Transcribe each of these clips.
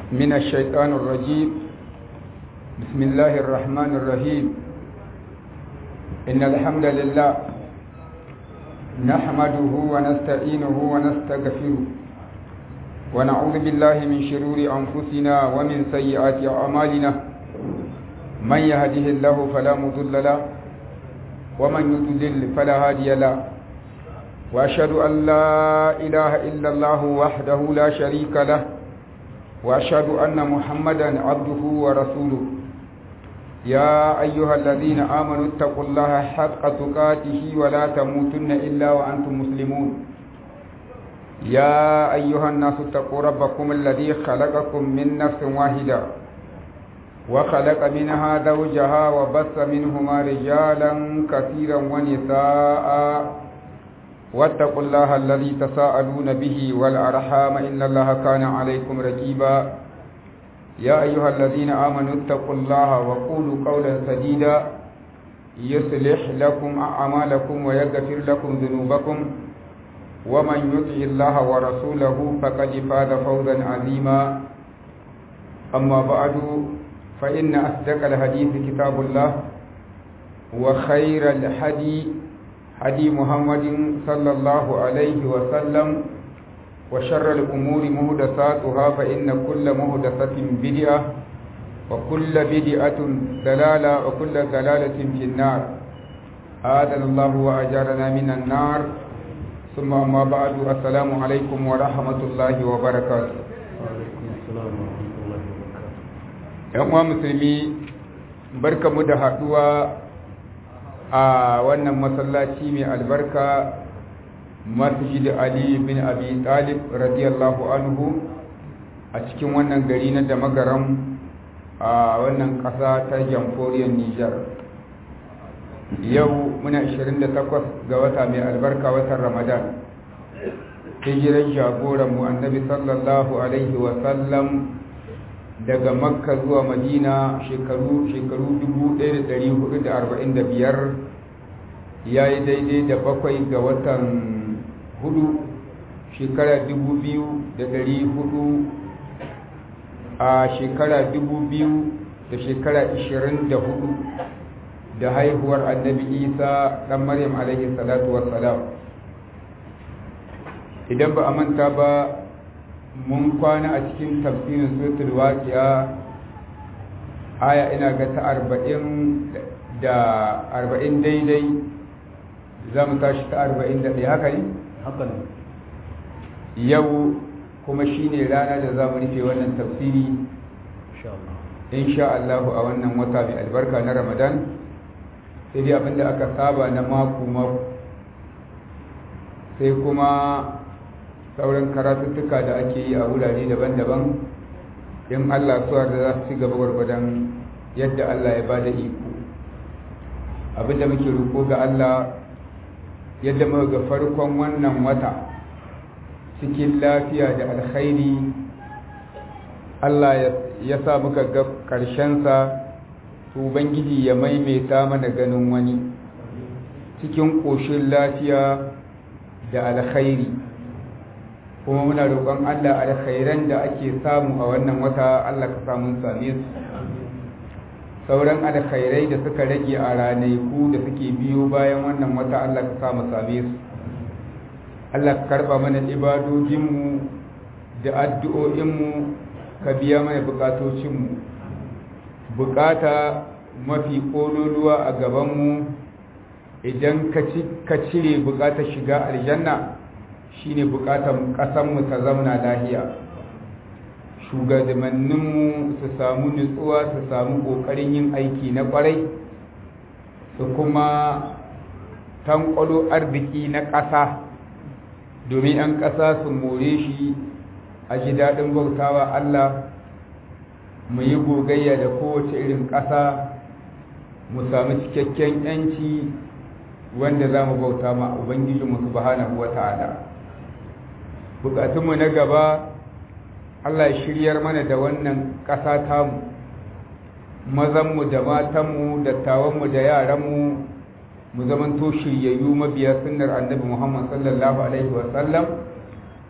من الشيطان الرجيم بسم الله الرحمن الرحيم إن الحمد لله نحمده ونستعينه ونستغفره ونعوذ بالله من شرور أنفسنا ومن سيئات أعمالنا من يهده الله فلا مضل له ومن يضلل فلا هادي له وأشهد أن لا إله إلا الله وحده لا شريك له وأشهد أن محمدا عبده ورسوله يا أيها الذين آمنوا اتقوا الله حق تقاته ولا تموتن إلا وأنتم مسلمون يا أيها الناس اتقوا ربكم الذي خلقكم من نفس واحدة وخلق منها زوجها وبث منهما رجالا كثيرا ونساء واتقوا الله الذي تساءلون به والأرحام إن الله كان عليكم رقيبا يا أيها الذين آمنوا اتقوا الله وقولوا قولا سديدا يصلح لكم أعمالكم ويغفر لكم ذنوبكم ومن يطع الله ورسوله فقد فاز فوزا عظيما أما بعد فإن أصدق الحديث كتاب الله وخير الحديث هدي محمد صلى الله عليه وسلم وشر الأمور مهدساتها فإن كل مهدسة بدعة وكل بدعة دلالة وكل دلالة في النار آذن الله وأجارنا من النار ثم أما بعد السلام عليكم ورحمة الله وبركاته ‘yan uwa musulmi barka mu da haɗuwa a wannan masallaci mai albarka masjid Ali bin Abi Talib radiyallahu anhu a cikin wannan gari na da magaram a wannan ƙasa ta jamhuriyar Nijar yau muna 28 ga wata mai albarka watan Ramadan hijiran jagoran mu annabi sallallahu alaihi wa sallam daga makka zuwa madina shekaru shekaru 1445 ya yi daidai da bakwai ga watan hudu shekara 2400 a shekara 2000 da shekara 24 da haihuwar annabi isa dan maryam alaihi salatu wassalam idan ba a manta ba mun kwana a cikin tafsirin suratul waqi'a aya ina ga ta arba'in da arba'in daidai za mu tashi ta arba'in da ɗaya haka ne? haka ne yau kuma shi ne rana da za mu rufe wannan tafsiri insha Allah a wannan wata mai albarka na ramadan sai dai abinda aka saba na mako-mako sai kuma sauran karatuttuka da ake yi a wurare daban-daban in Allah suwa da za su ci gaba gwargwadon yadda Allah ya ba da iko abinda muke roƙo ga Allah yadda muka ga farkon wannan wata cikin lafiya da alkhairi Allah ya sa muka ga ƙarshensa to Ubangiji ya maimaita mana ganin wani cikin ƙoshin lafiya da alkhairi kuma muna roƙon Allah alkhairan da ake samu a wannan wata Allah ka samu same su sauran alkhairai da suka rage a ranaku da suke biyo bayan wannan wata Allah ka samu same su Allah ka karba mana ibadojinmu da addu'o'inmu ka biya mana bukatocinmu bukata mafi kololuwa a gabanmu idan ka cire bukatar shiga aljanna shine bukatar kasanmu ta zauna lahiya shugabanninmu su samu nutsuwa su samu kokarin yin aiki na kwarai su kuma tankwalo arziki na ƙasa domin 'yan ƙasa su more shi a ji daɗin bautawa Allah mu yi gogayya da kowace irin ƙasa mu sami cikakken 'yanci wanda za mu bauta ma Ubangijinmu subhanahu wa ta'ala. bukatunmu na gaba Allah shiryar mana da wannan ƙasa tamu mazanmu da matanmu dattawanmu da yaranmu mu zamanto shiryayyu mabiya sunnar annabi Muhammad sallallahu alaihi wasallam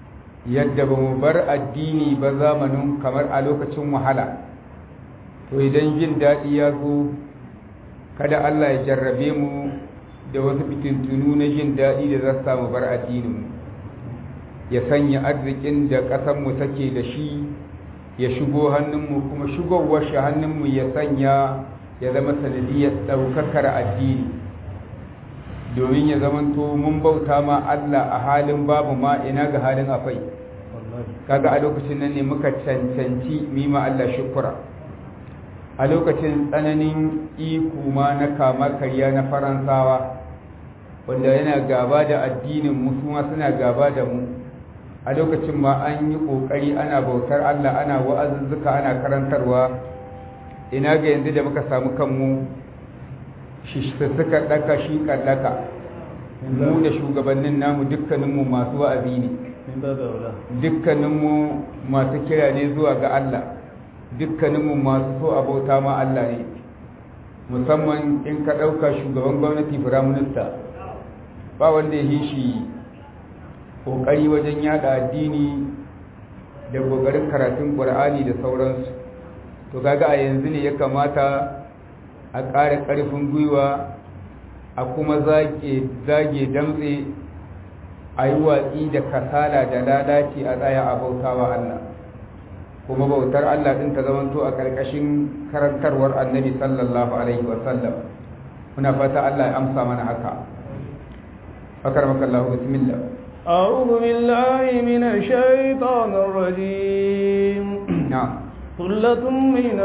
yadda ba mu bar addini ba zamanin kamar a lokacin wahala to idan jin daɗi ya zo kada Allah ya jarrabe mu da wasu fitintunu na jin daɗi da za su samu bar addininmu ya sanya arzikin da ƙasanmu take da shi ya shigo hannunmu kuma shigowar shi hannunmu ya sanya ya zama sanadiyar ɗaukakar addini domin ya zamanto mun bauta ma Allah a halin babu ma ina ga halin akwai kaga a lokacin nan ne muka cancanci mima Allah shukura a lokacin tsananin iko ma na kama karya na faransawa wanda yana gaba da addinin mu su ma suna gaba da mu a lokacin ma an yi kokari ana bautar Allah ana wa'azuzzuka ana karantarwa ina ga yanzu da muka samu kanmu shi suka daka shi kallaka mu da shugabannin namu dukkaninmu masu wa'azi ne dukkaninmu masu kira ne zuwa ga Allah dukkaninmu masu so abota ma Allah ne musamman in ka ɗauka shugaban gwamnati firaminista ba wanda ya yi shi ƙoƙari wajen yada addini da ƙoƙarin karatun ƙur'ani da sauransu to kaga a yanzu ne ya kamata a ƙara ƙarfin gwiwa a kuma zage damtse a yi watsi da kasala da lalaci a tsaya a bautawa Allah kuma bautar Allah ɗin ta zamanto a ƙarƙashin karantarwar annabi sallallahu alaihi wasallam muna fata Allah ya amsa mana haka أكرمك الله بسم الله أعوذ بالله من الشيطان الرجيم نعم ثلة من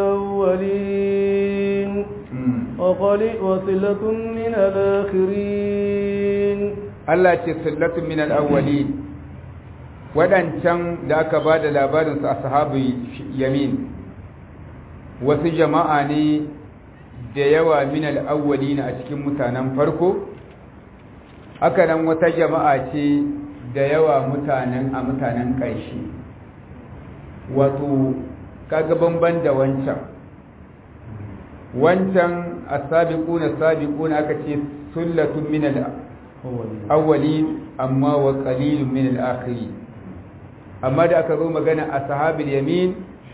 الأولين وقليل وصلة من الآخرين Allah ce sullatun min al-awwalin wadancan da aka ba da labarin su ashabu yamin wasu jama'a ne da yawa min al-awwalin a cikin mutanen farko haka nan wata jama'a ce da yawa mutanen a mutanen ƙarshe wato kaga banban da wancan wancan as-sabiquna sabiquna aka ce sullatun min al-awwalin amma wa qalilun min al-akhirin amma da aka zo magana ashabul yamin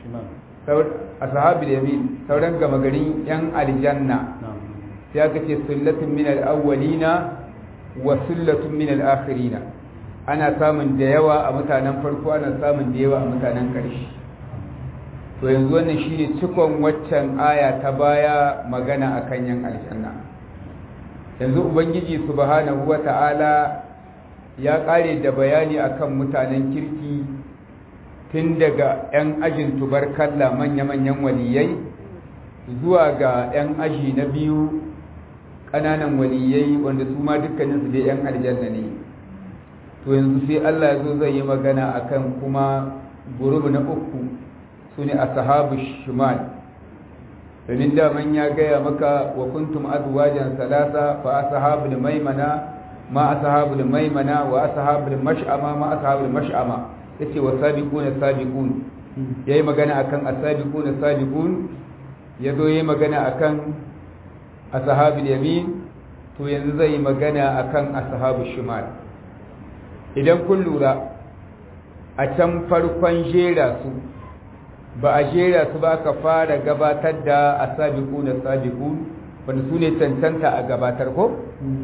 ashabul yamin sauran gama garin yan aljanna sai aka ce sullatun min al-awwalina wa sullatun min al-akhirina ana samun da yawa a mutanen farko ana samun da yawa a mutanen ƙarshe to yanzu wannan shine cikon waccan aya ta baya magana akan yan aljanna yanzu ubangiji subhanahu wata'ala ya ƙare da bayani akan mutanen kirki tun daga 'yan ajin tubarkalla manya-manyan waliyai zuwa ga 'yan aji na biyu ƙananan waliyai wanda su ma dukkaninsu dai 'yan aljanna ne to yanzu sai Allah ya zo zai yi magana akan kuma gurubu na uku su ne a sahabu shimal domin daman ya gaya maka wa kuntum azwajan salasa fa ashabul maimana ma ashabul maimana wa ashabul mash'ama ma ashabul mash'ama yace wa sabiquna sabiqun yayi magana akan asabiquna sabiqun yazo yayi magana akan ashabul yamin to yanzu zai yi magana akan ashabul shimal idan kun lura a can farkon jera su ba a jera su ba ka fara gabatar da asabiqu na sabiqun wanda su ne cancanta a gabatar ko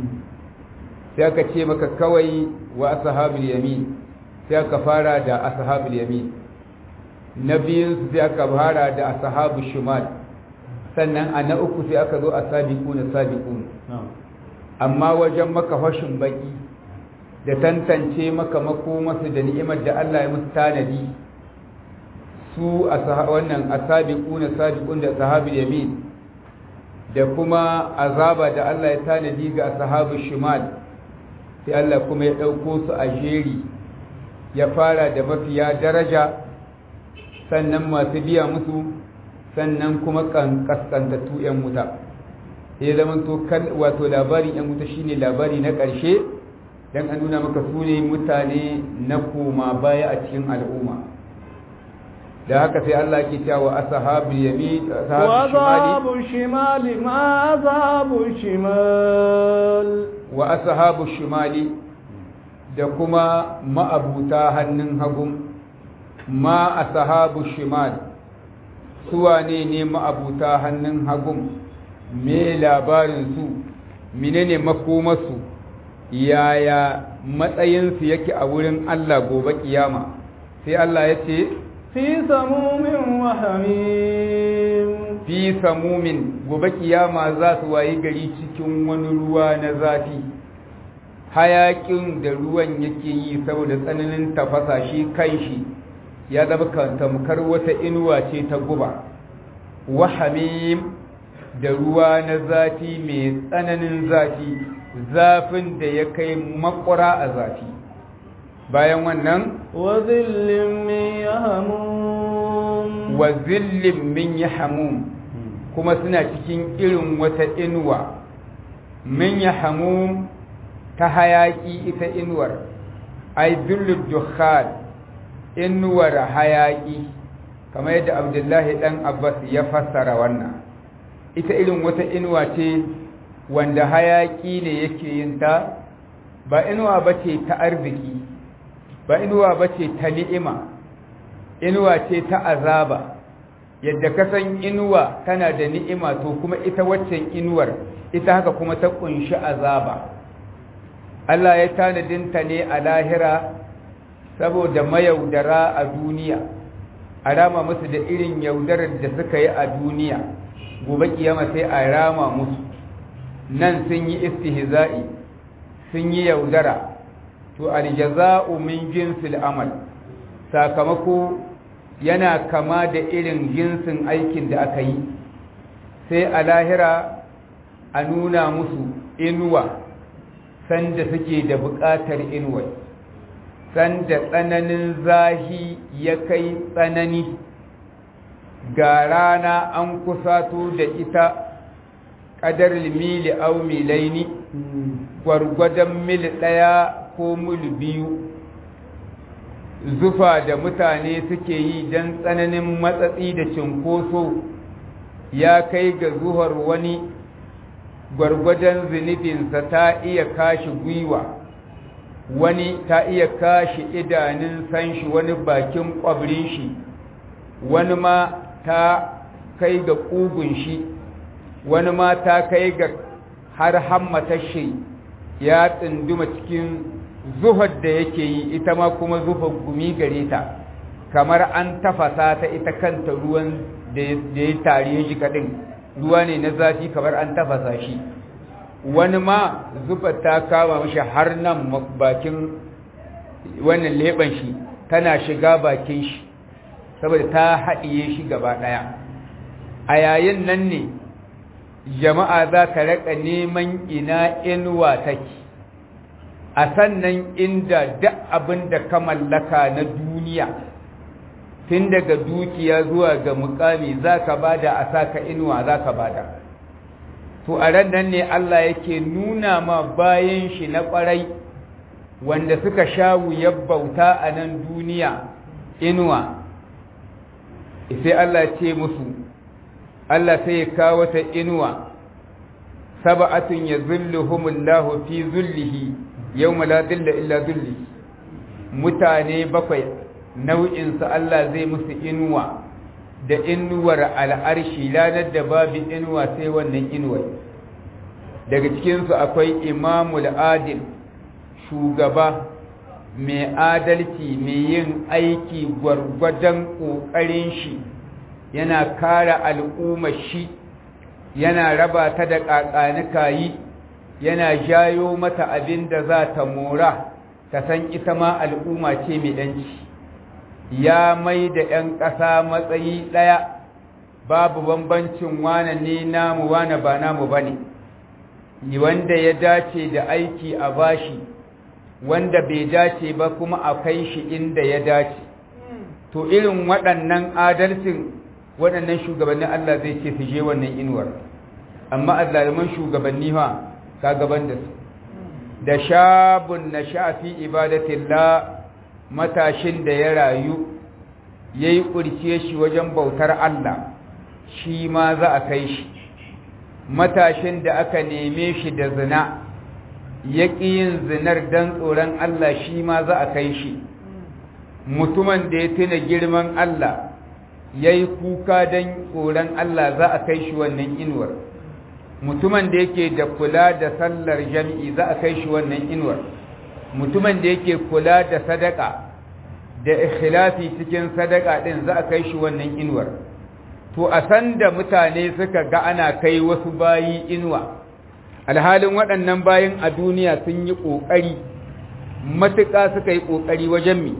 sai aka ce maka kawai wa ashabul yamin sai aka fara da ashabul yamin na biyun su sai aka fara da ashabul shimal sannan a na uku sai aka zo asabiqu na sabiqun amma wajen maka fashin baki da tantance maka makomasu da ni'imar da Allah ya musu tanadi su a wannan asabiquna sabiqun da sahabul yamin da kuma azaba da Allah ya tanadi ga ashabul shimal sai Allah kuma ya dauko su a jeri ya fara da mafiya daraja sannan masu biya musu sannan kuma kaskantattu yan wuta ya zama to wato labarin yan wuta shine labari na ƙarshe dan an nuna maka su ne mutane na koma baya a cikin al'umma da haka sai Allah ke cewa ashabul yamin ashabul shimali ma ashabul shimal wa ashabul shimali da kuma ma'abuta hannun hagun ma a sahabu shimal suwa ne ne ma'abuta hannun hagun me labarinsu menene makomarsu yaya matsayinsu yake a wurin Allah gobe kiyama sai Allah ya ce fi samumin wa hamim fi samumin gobe kiyama za su wayi gari cikin wani ruwa na zafi hayakin da ruwan yake yi saboda tsananin tafasa shi kanshi ya zama tamkar wata inuwa ce ta guba wa hamim da ruwa na zafi mai tsananin zafi zafin da ya kai makwara a zafi bayan wannan wa zillin min yahmum wa zillin min yahmum kuma suna cikin irin wata inuwa min yahmum ta hayaki ita inuwar ai zillud dukhan inuwar hayaki kamar yadda abdullahi dan abbas ya fassara wannan ita irin wata inuwa ce wanda hayaki ne yake yin ta ba inuwa bace ta arziki ba inuwa bace ta ni'ima inuwa ce ta azaba yadda ka san inuwa tana da ni'ima to kuma ita waccan inuwar ita haka kuma ta kunshi azaba Allah ya tanadinta ne a lahira saboda mayaudara a duniya a rama musu da irin yaudarar da suka yi a duniya gobe kiyama sai a rama musu nan sun yi istihza'i sun yi yaudara to aljaza'u min jinsil amal sakamako yana kama da irin jinsin aikin da aka yi sai a lahira a nuna musu inuwa sanda suke da buƙatar inuwa sanda tsananin zahi ya kai tsanani ga rana an kusato da ita ƙadar mili au milaini gwargwadon mil ɗaya ko mil biyu zufa da mutane suke yi don tsananin matsatsi da cinkoso ya kai ga zuhar wani gwargwadon zunubinsa ta iya kashi gwiwa wani ta iya kashi idanun sanshi wani bakin ƙwabrin shi wani ma ta kai ga ƙugun shi wani ma ta kai ga har hammatar shi ya tsunduma cikin zuhar da yake yi ita ma kuma zuhar gumi gare ta kamar an tafasa ta ita kanta ruwan da ya tare shi kaɗin ruwa ne na zafi kamar an tafasa shi wani ma zubar ta kama mashi har nan bakin wannan leɓen shi tana shiga bakin shi saboda ta haɗiye shi gaba ɗaya a yayin nan ne jama'a za ta raƙa neman ina inuwa take a sannan inda duk abin da ka mallaka na duniya tun daga dukiya zuwa ga mukami za ka bada a saka inuwa za ka bada to a ran nan ne Allah yake nuna ma bayan shi na ƙwarai wanda suka sha wuyar bauta a nan duniya inuwa sai Allah ce musu Allah sai ya kawo ta inuwa sab'atun yazilluhumullahu fi zullihi yawma la dhilla illa dhillihi mutane bakwai nau'in su Allah zai musu inuwa da inuwar al'arshi lanar da babu inuwa sai wannan inuwar daga cikin su akwai imamul adil shugaba mai adalci mai yin aiki gwargwadon ƙoƙarin shi yana kare al'ummar shi yana raba ta da ƙaƙanuka yi yana jayo mata abin da za ta mora ta san ita ma al'umma ce mai ɗanci ya mai da ‘yan ƙasa matsayi ɗaya babu bambancin wane ne namu wane ba namu ba ne wanda ya dace da aiki a bashi wanda bai dace ba kuma a kai shi inda ya dace to irin waɗannan adalcin waɗannan shugabannin Allah zai ce su je wannan inuwar amma azzaluman shugabanni ha ka gaban da su da shabun na shafi ibadatillah matashin da ya rayu ya yi ƙurce shi wajen bautar Allah shi ma za a kai shi matashin da aka neme shi da zina ya ƙi yin zinar don tsoron Allah shi ma za a kai shi mutumin da ya tuna girman Allah ya yi kuka don tsoron Allah za a kai shi wannan inuwar mutumin da yake da kula da sallar jami'i za a kai shi wannan inuwar mutumin da yake kula da sadaka da ikhilafi cikin sadaka din za a kai shi wannan inuwar to a san da mutane suka ga ana kai wasu bayi inuwa alhalin waɗannan bayin a duniya sun yi ƙoƙari matuƙa suka yi ƙoƙari wajen mi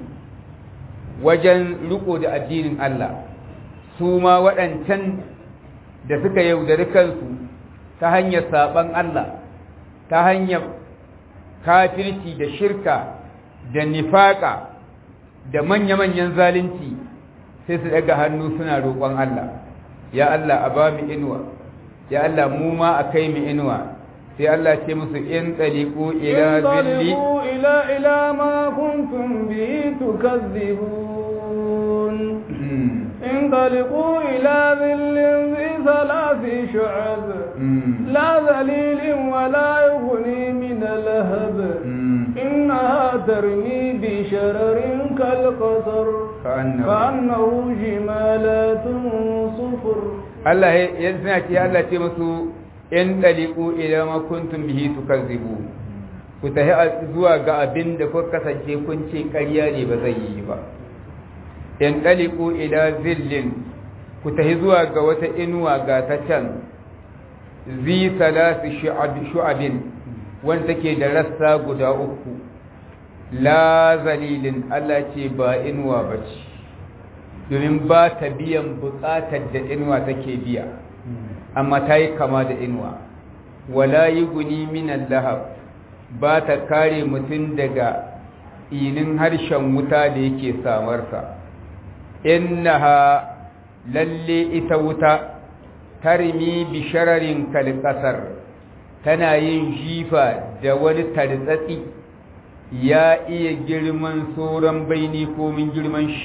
wajen riko da addinin Allah su ma waɗancan da suka yaudari kansu ta hanyar saɓan Allah ta hanyar kafirci da shirka da nifaƙa da manya-manyan zalunci sai su daga hannu suna roƙon Allah ya Allah a ba mu inuwa ya Allah mu ma a kai mu inuwa sai Allah ce musu in taliqu ila zilli ila ila ma kuntum bi tukazzibun in taliqu ila zillin zi thalathi shu'ab la zalilin wa la yughni min lahab إنها ترمي بشرر كالقصر كأنه, كأنه جمالات صفر الله يزنك يا الله تمسو in ɗaliƙu idan ma kuntum bihi tukazzibu ku tahi zuwa ga abin da kuka kasance kun ce ƙarya ne ba zai yi ba in ɗaliƙu ila zillin ku tahi zuwa ga wata inuwa ga ta can zi salasu shu'abin wanda take da rassa guda uku la zalilin Allah ce ba inuwa ba ce domin ba ta biyan buƙatar da inuwa take biya amma ta yi kama da inuwa wala yi guni minan lahab ba ta kare mutum daga inin harshen wuta da yake samarsa innaha lalle ita wuta tarmi bi shararin kalkasar tana yin jifa da wani tartsatsi ya iya girman sauran baini komin girman shi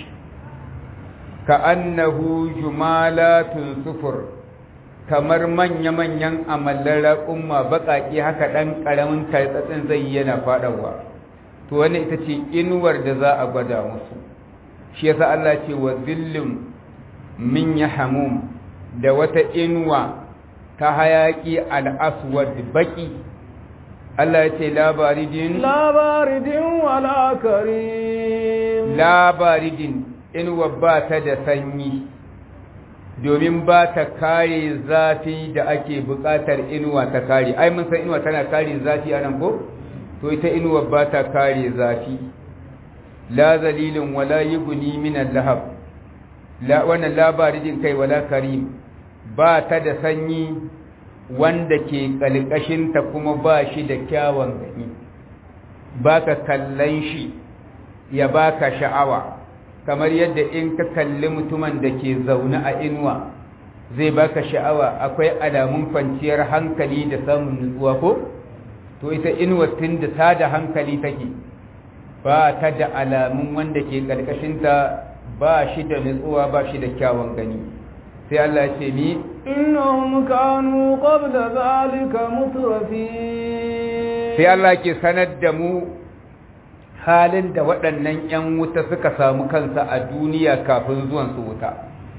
ka annahu jumalatun sufur kamar manya-manyan amallar umma baƙaƙe haka ɗan ƙaramin tartsatsin zai yana faɗawa to wani ita ce inuwar da za a gwada musu shi yasa Allah ce wa zillin min ya hamum da wata inuwa ta hayaƙi al'aswad baƙi Allah ya ce labaridin labaridin wala karim labaridin inuwa ba ta da sanyi domin ba ta kare zafi da ake buƙatar inuwa ta kare ai mun san inuwa tana kare zafi a nan ko to ita inuwa ba ta kare zafi la zalilin wala yughni min al-lahab la wannan labarin kai wala karim ba ta da sanyi wanda ke kalkashin ta kuma ba shi da kyawun gani baka kallon shi ya baka sha'awa kamar yadda in ka kalli mutumin da ke zaune a inuwa zai baka sha'awa akwai alamun kwanciyar hankali da samun nutsuwa ko to ita inuwa tun da ta da hankali take ba ta da alamun wanda ke ƙarƙashinta ba shi da nutsuwa ba shi da kyawun gani sai Allah ce ni innahum kanu qabla zalika mutrafin sai Allah ke sanar da mu halin da waɗannan 'yan wuta suka samu kansa a duniya kafin zuwan su wuta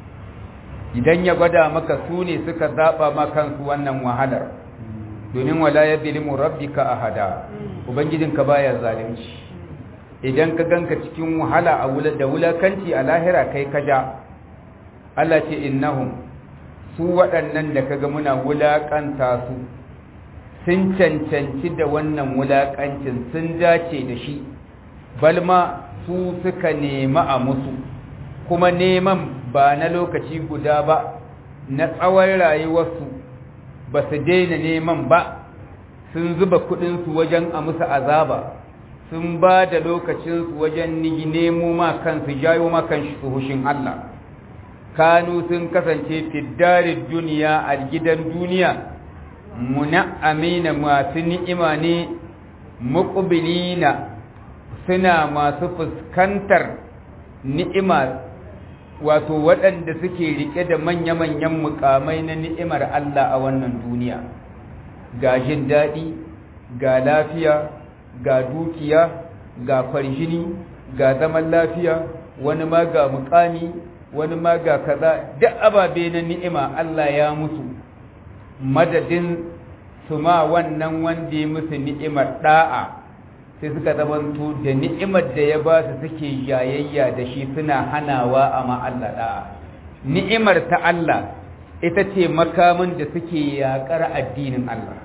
idan ya gwada maka su ne suka zaɓa ma kansu wannan wahalar domin wala ya zilimu rabbika ahada ubangijinka baya zalunci idan ka ganka cikin wahala a wula da wulakanci a lahira kai ka ja Allah ce innahum su waɗannan da kaga muna wulakanta su sun cancanci da wannan wulakancin sun dace da shi balma su suka nema a musu kuma neman ba na lokaci guda ba na tsawon rayuwarsu ba su daina neman ba sun zuba kudinsu wajen a musu azaba sun ba da lokacinsu wajen nemo ma kansu jayo ma kan su hushin Allah kanu sun kasance fiddarin duniya a gidan duniya muna amina masu ni'ima ne muƙubilina suna masu fuskantar ni'ima wato waɗanda suke riƙe da manya-manyan mukamai na ni'imar Allah a wannan duniya ga jin daɗi ga lafiya ga dukiya ga farjini ga zaman lafiya wani ma ga mukami wani ma ga kaza duk ababe na ni'ima Allah ya musu madadin su ma wannan wanda ya musu ni'imar da'a sai suka zamanto da ni'imar da ya ba su suke jayayya da shi suna hanawa a ma Allah da'a ni'imar ta Allah ita ce makamin da suke yaƙar addinin Allah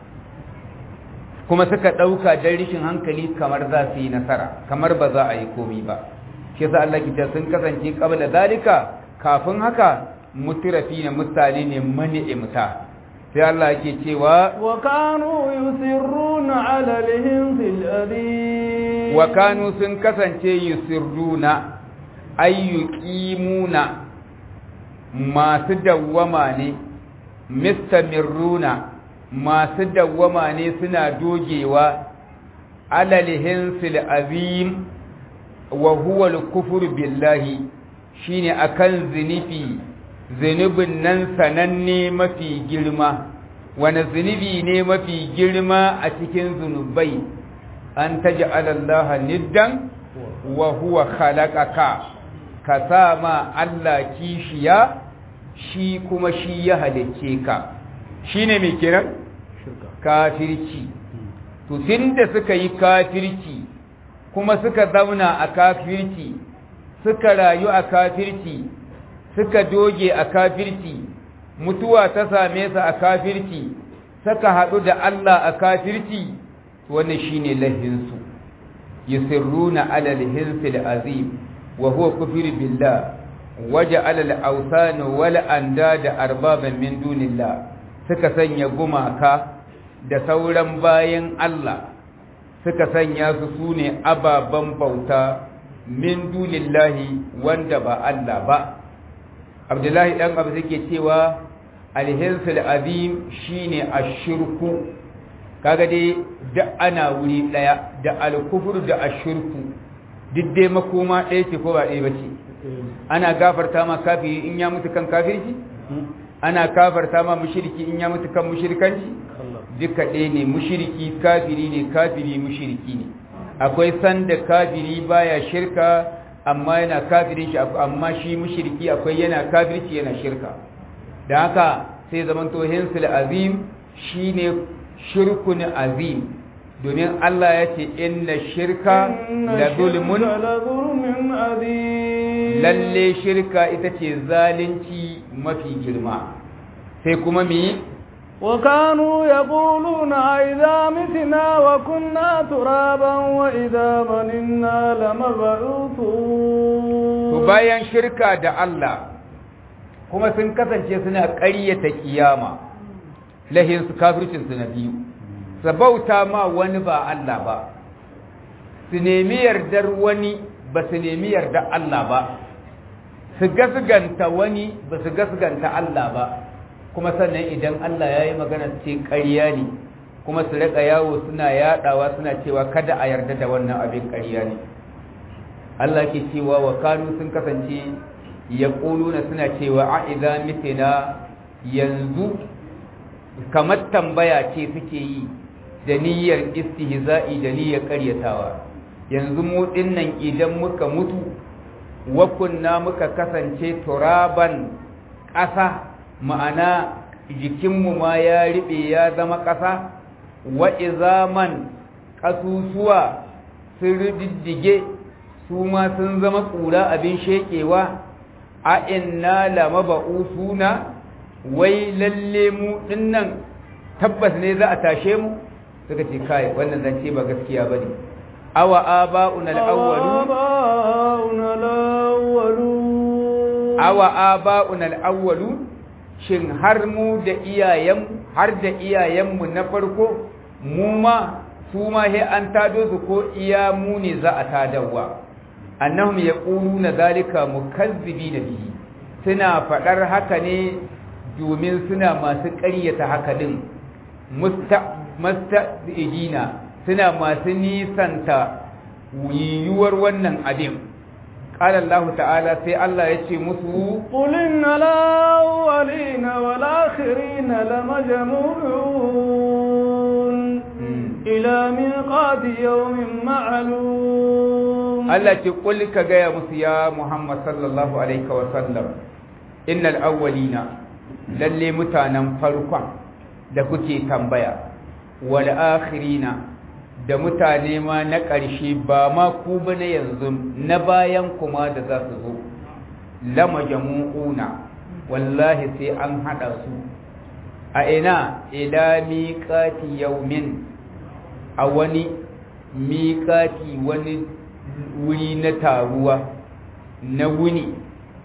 kuma suka ɗauka don rishin hankali kamar za su yi nasara kamar ba za a yi komi ba shi sa Allah kita sun kasance qabla zalika kafin haka mutirafi na mutane ne mani'imta sai Allah yake cewa wa kanu yusirruna ala lihim fil adi wa kanu sun kasance yusirruna ay yuqimuna masu dawwama ne mistamirruna masu dawwama ne suna dogewa ala lihim fil azim wa huwa al-kufru billahi shine akan zinifi zunubin nan sananne mafi girma wani zunubi ne mafi girma a cikin zunubai an taj'ala Allah niddan wa huwa khalaqaka ka sa ma Allah kishiya shi kuma shi ya halicce ka shine me kiran kafirci to tunda suka yi kafirci kuma suka zauna a kafirci suka rayu a kafirci suka doge a kafirci mutuwa ta same su a kafirci suka haɗu da Allah a kafirci wannan shine lahinsu yusirruna ala al-hinsil azim wa huwa kufr billah waja'ala al-awsan wal andada arbaban min dunillah suka sanya gumaka da sauran bayan Allah suka sanya su sune ababan bauta min dunillahi wanda ba Allah ba Abdullahi dan Abu yake cewa alhinsul azim shine ashirku kaga dai da ana wuri daya da alkufru da ashirku duk dai makoma ɗaya ce ko ba ɗaya bace ana gafarta ma kafiri in ya mutu kan kafirci ana kafarta ma mushriki in ya mutu kan mushrikanci duka ɗaya ne mushriki kafiri ne kafiri mushriki ne akwai sanda kafiri baya shirka amma yana kafirin shi amma shi mushriki akwai yana kafirci yana shirka da haka sai zaman to hinsul azim shine shirkun azim domin Allah ya ce inna shirka la zulmun lalle shirka ita ce zalunci mafi girma sai kuma mi وكانوا يقولون إذا متنا وكنا ترابا وإذا مننا لمبعوثون bayan shirka da Allah kuma sun kasance suna ƙaryata kiyama lahin su kafircin su na biyu sabauta ma wani ba Allah ba su nemi yardar wani ba su nemi yardar Allah ba su gasganta wani ba su gasganta Allah ba kuma sannan idan Allah ya yi magana ce ƙarya ne kuma su riƙa yawo suna yaɗawa suna cewa kada a yarda da wannan abin ƙarya ne Allah ke cewa wa kanu sun kasance ya ƙuluna suna cewa a idza mitina yanzu kamar tambaya ce suke yi da niyyar istihza'i da niyyar ƙaryatawa yanzu mu dinnan idan muka mutu wa kunna muka kasance turaban ƙasa ma'ana jikinmu ma ya riɓe ya zama ƙasa wa izaman ƙasusuwa sun riddige su ma sun zama ƙura abin sheƙewa a inna lama ba'usuna wai lalle mu dinnan tabbas ne za a tashe mu suka ce kai wannan zance ba gaskiya bane awa aba'una al-awwalun awa aba'una al-awwalun shin har mu da iyayen har da iyayenmu na farko mu ma su ma he an tado su ko iya mu ne za a tadawa annahum yaquluna zalika mukazzibina bihi suna fadar haka ne domin suna masu ƙaryata haka din musta'idina suna masu nisanta yiwuwar wannan abin قال الله تعالى سي الله يتي مسو قل إن الأولين والآخرين لمجموعون إلى ميقات يوم معلوم Allah ce kul ka gaya musu ya Muhammad sallallahu alaihi wa sallam innal awwalina lalle mutanen farkon da kuke tambaya wal akhirina da mutane ma na ƙarshe ba ma ku ba na yanzu na bayan kuma da za su zo lama jamu'una wallahi sai an hada su a ina ila miqati yaumin a wani miqati wani wuri na taruwa na wuni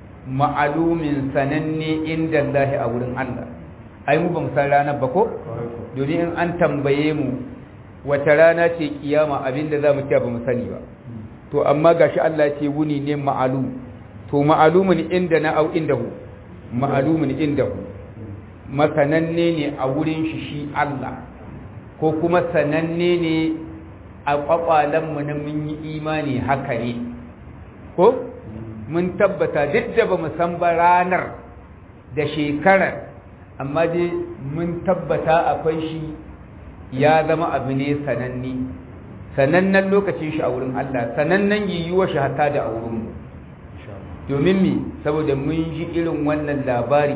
ma'alumin sananne inda Allah a wurin Allah ai mu ba mu san ranar ba ko domin in an tambaye mu wata rana ce kiyama abinda za mu ce ba mu sani ba to amma gashi Allah ce wuni ne ma'alum to ma'alumin inda na au indahu ma'alumin indahu masananne ne a wurin shi shi Allah ko kuma sananne ne a kwakwalenmu na mun yi imani haka ne ko mun tabbata duk da ba mu san ba ranar da shekarar amma dai mun tabbata akwai shi ya zama abu ne sananne sanannen lokacin shi a wurin Allah sanannen yiwuwa shi hatta da a wurinmu domin mi saboda mun ji irin wannan labari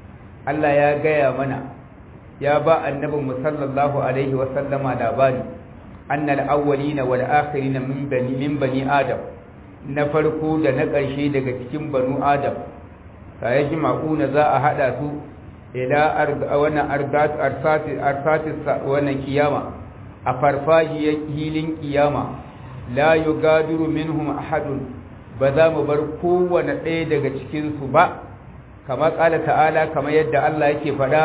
Allah ya gaya mana ya ba annabin mu sallallahu alaihi wa sallama labari annal awwalina wal akhirina min bani min bani adam na farko da na ƙarshe daga cikin banu adam sai shi maƙuna za a hada su ila wannan ardat arsati arsati wannan kiyama a farfajiyar hilin kiyama la yugadiru minhum ahadun ba za mu bar kowane ɗaya daga cikinsu ba kama ƙala ta'ala kama yadda Allah yake faɗa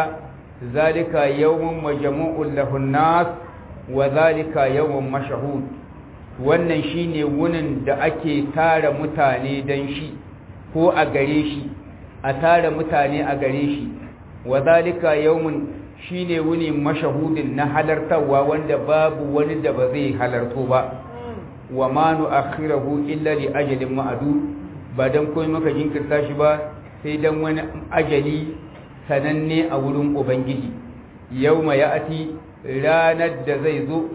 zalika yawmun majmu'un lahun nas wa zalika yawmun mashahud wannan shine wunin da ake tara mutane dan shi ko a gare shi a tara mutane a gare shi wa zalika yawmun shine wuni mashahudin na halartarwa wanda babu wani da ba zai halarto ba wa ma nu'akhirahu illa li ajalin ma'du ba dan komai maka jinkirta shi ba sai dan wani ajali sananne a wurin ubangiji yauma ya'ati ranar da zai zo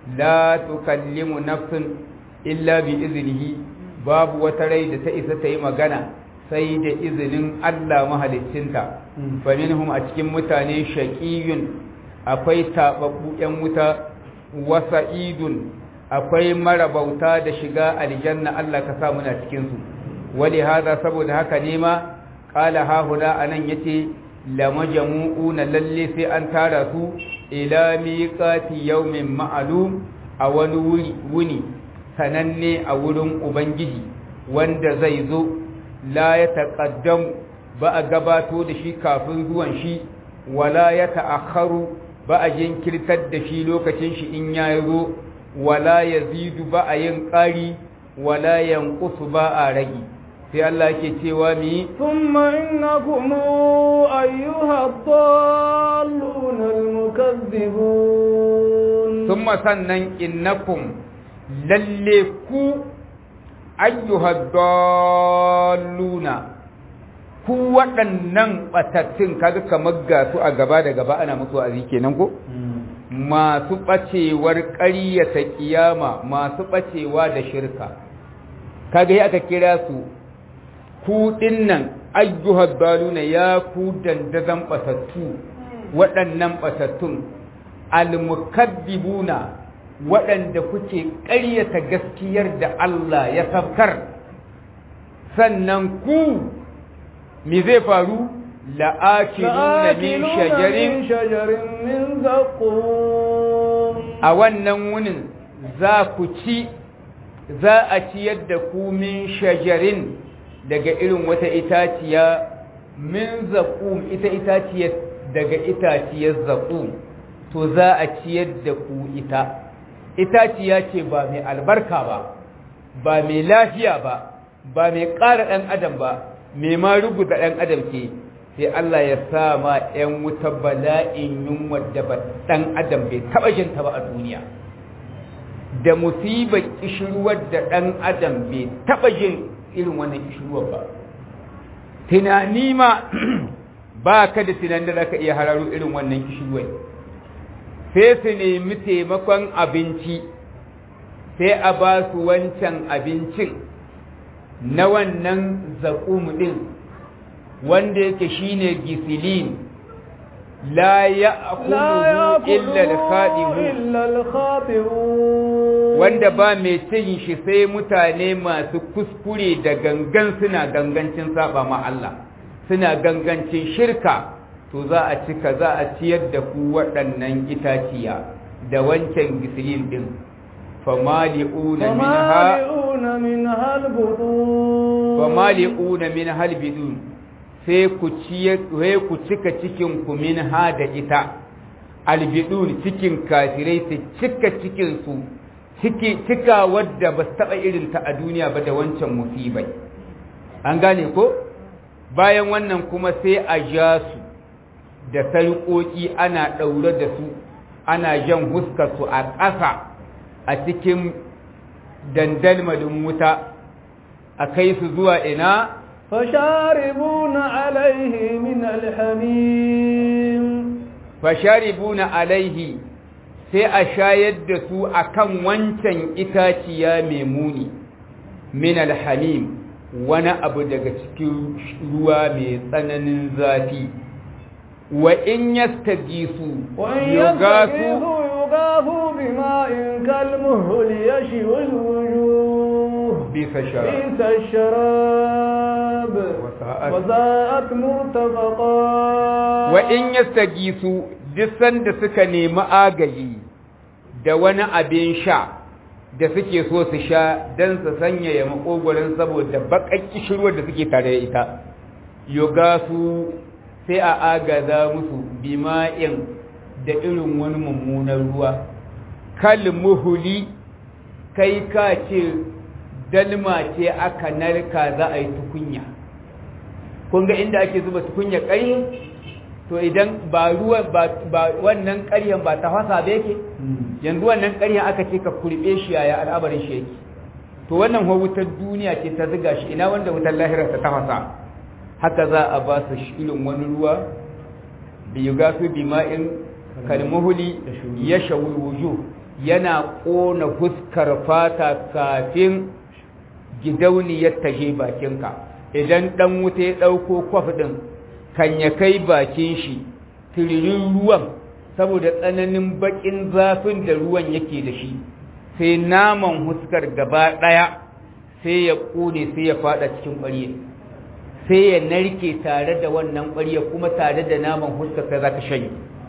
la tukallimu nafsun illa bi iznihi babu wata rai da ta isa ta yi magana sai da izinin Allah mahaliccinta fa minhum a cikin mutane shaqiyun akwai tababbu yan wuta wa sa'idun akwai marabauta da shiga aljanna Allah ka sa muna cikin su wali hada saboda haka ne ma qala ha huna anan yace la majmu'una lalle sai an tara su ila miqati yawmin ma'lum a wani wuri wuni sananne a wurin ubangiji wanda zai zo la ya taqaddam ba a gabato da shi kafin zuwan shi wala ya ta'akharu ba a jinkirtar da shi lokacin shi in ya zo wala yazidu ba a yin ƙari wala yanqusu ba a rage sai Allah yake cewa mi thumma innakum ayyuha ad-dallun al-mukaththibun thumma sannan innakum lalle ku ayyuha dalluna ku waɗannan batattun kaga kamar ga su a gaba da gaba ana musu azi kenan ko masu ɓacewar ƙaryata ƙiyama masu ɓacewa da shirka kaga ya aka kira su ku dinnan ayyuhar daluna ya ku dandazan ɓatattu waɗannan ɓatattun almukaddibuna waɗanda kuke ƙaryata gaskiyar da Allah ya safkar sannan ku me zai faru la'akiluna min shajarin min zaqum a wannan wunin za ku ci za a ciyar da ku min shajarin daga irin wata itaciya min zaqum ita itaciyar daga itaciyar zaqum to za a ciyar da ku ita itaciya ce ba mai albarka ba ba mai lafiya ba ba mai ƙara ɗan adam ba mai ma ruguza ɗan adam ke sai Allah ya sa ma ‘yan wuta bala'in yunwar da ba ɗan adam bai taɓa jin ta ba a duniya da musibar kishirwar da ɗan adam bai taɓa jin irin wannan kishirwar ba tunani ma ba ka da tunanin da za ka iya hararo irin wannan kishirwar sai su nemi taimakon abinci sai a ba su wancan abincin na wannan zaƙum ɗin wanda yake shine gisilin la ya illa al wanda ba mai cin shi sai mutane masu kuskure da gangan suna gangancin saba ma Allah suna gangancin shirka to za a cika za a ciyar da ku waɗannan itaciya da wancan gisilin din famali'una minha famali'una min halbidun sai ku ku cika cikin ku minha da ita albidun cikin kafirai su cika cikin su cika wadda ba su taɓa irin ta a duniya ba da wancan musibai an gane ko bayan wannan kuma sai a ja su da sarƙoƙi ana ɗaure da su ana jan huskarsu a ƙasa a cikin dandalmalin wuta a kai su zuwa ina fasharibuna alaihi min alhamim fasharibuna alaihi sai a shayar da su akan wancan itaciya mai muni min alhamim wani abu daga cikin ruwa mai tsananin zafi wa in yastagisu yugasu yugasu bima'in kalmuhul yashwi alwujuh bisa sharab bisa sharab wa za'at murtafaqa wa in yastagisu duk sanda suka nemi agaji da wani abin sha da suke so su sha don su sanyaya makogoron saboda baƙaƙƙi kishirwar da suke tare da ita yoga su sai a agaza musu bima'in da irin wani mummunan ruwa kal muhuli kai ka ce dalma ce aka narka za a yi tukunya kun ga inda ake zuba tukunya ƙari to idan ba ruwa ba wannan ƙaryan ba ta fasa ba yake yanzu wannan ƙaryan aka ce ka kurbe shi yaya al'abarin shi yake to wannan ho wutar duniya ce ta ziga shi ina wanda wutar lahira ta tafasa haka za a ba su irin wani ruwa bi yugasu bima'in kalmuhuli ya shawul wujuh yana ƙona fuskar fata kafin gidauniyar ta je bakinka idan dan wuta ya ɗauko kwaf ɗin kan ya kai bakin shi tiririn ruwan saboda tsananin bakin zafin da ruwan yake da shi sai naman huskar gaba ɗaya sai ya ƙone sai ya fada cikin ƙwarye sai ya narke tare da wannan ƙwarye kuma tare da naman huskar sai za ka shanye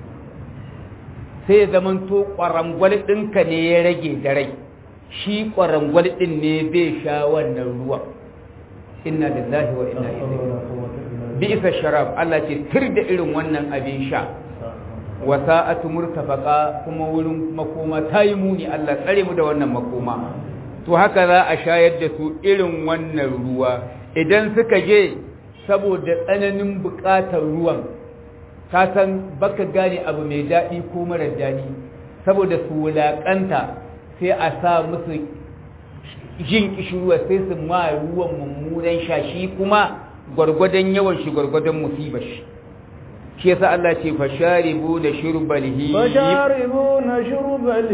sai ya zamanto ƙwarangwal ɗinka ne ya rage da rai shi ƙwarangwal ɗin ne zai sha wannan ruwan inna lillahi wa inna ilaihi bi'sa sharab Allah ce tir da irin wannan abin sha wa sa'atu murtafaqa kuma wurin makoma tayi muni Allah tsare mu da wannan makoma to haka za a shayar da su irin wannan ruwa idan suka je saboda tsananin buƙatar ruwan ka san baka gane abu mai daɗi ko mara daɗi saboda su wulaƙanta sai a sa musu jin kishirwa sai su ma ruwan mummunan shashi kuma gwargwadon yawan shi gwargwadon musibar shi shi yasa Allah ce fasharibu da shurbal him fasharibu na shurbal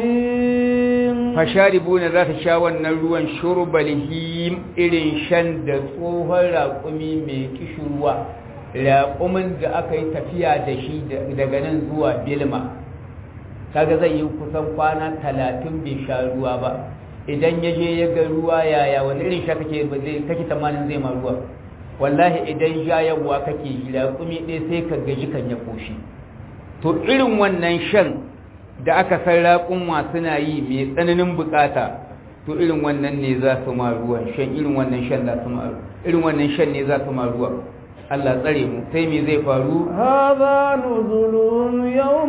him fasharibu na za ta sha wannan ruwan shurbal him irin shan da tsohon raƙumi mai kishirwa raƙumin da aka yi tafiya da shi daga nan zuwa bilma kaga zai yi kusan kwana talatin bai sha ruwa ba idan ya je ya ga ruwa yaya wani irin sha kake kake tamanin zai ma ruwa wallahi idan shayarwa kake yi raƙumi ɗaya sai ka gaji kan ya koshi to irin wannan shan da aka san raƙumma suna yi mai tsananin bukata to irin wannan ne za su ma ruwan shan irin wannan shan za su ma irin wannan shan ne za su ma ruwa Allah tsare mu sai me zai faru hadha nuzulun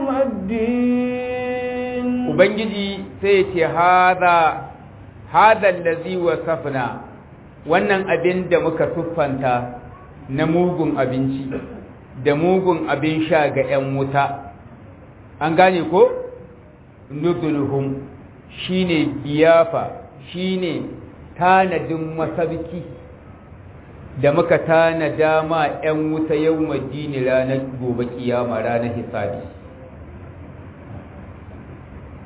yawmiddin ubangiji sai ya ce hadha hadha allazi wasafna wannan abin da muka siffanta na mugun abinci da mugun abin sha ga 'yan wuta an gane ko nuzulhum shine biyafa shine tanadin masabki da muka tanada ma 'yan wuta yau majini ranar gobe kiyama ranar hisabi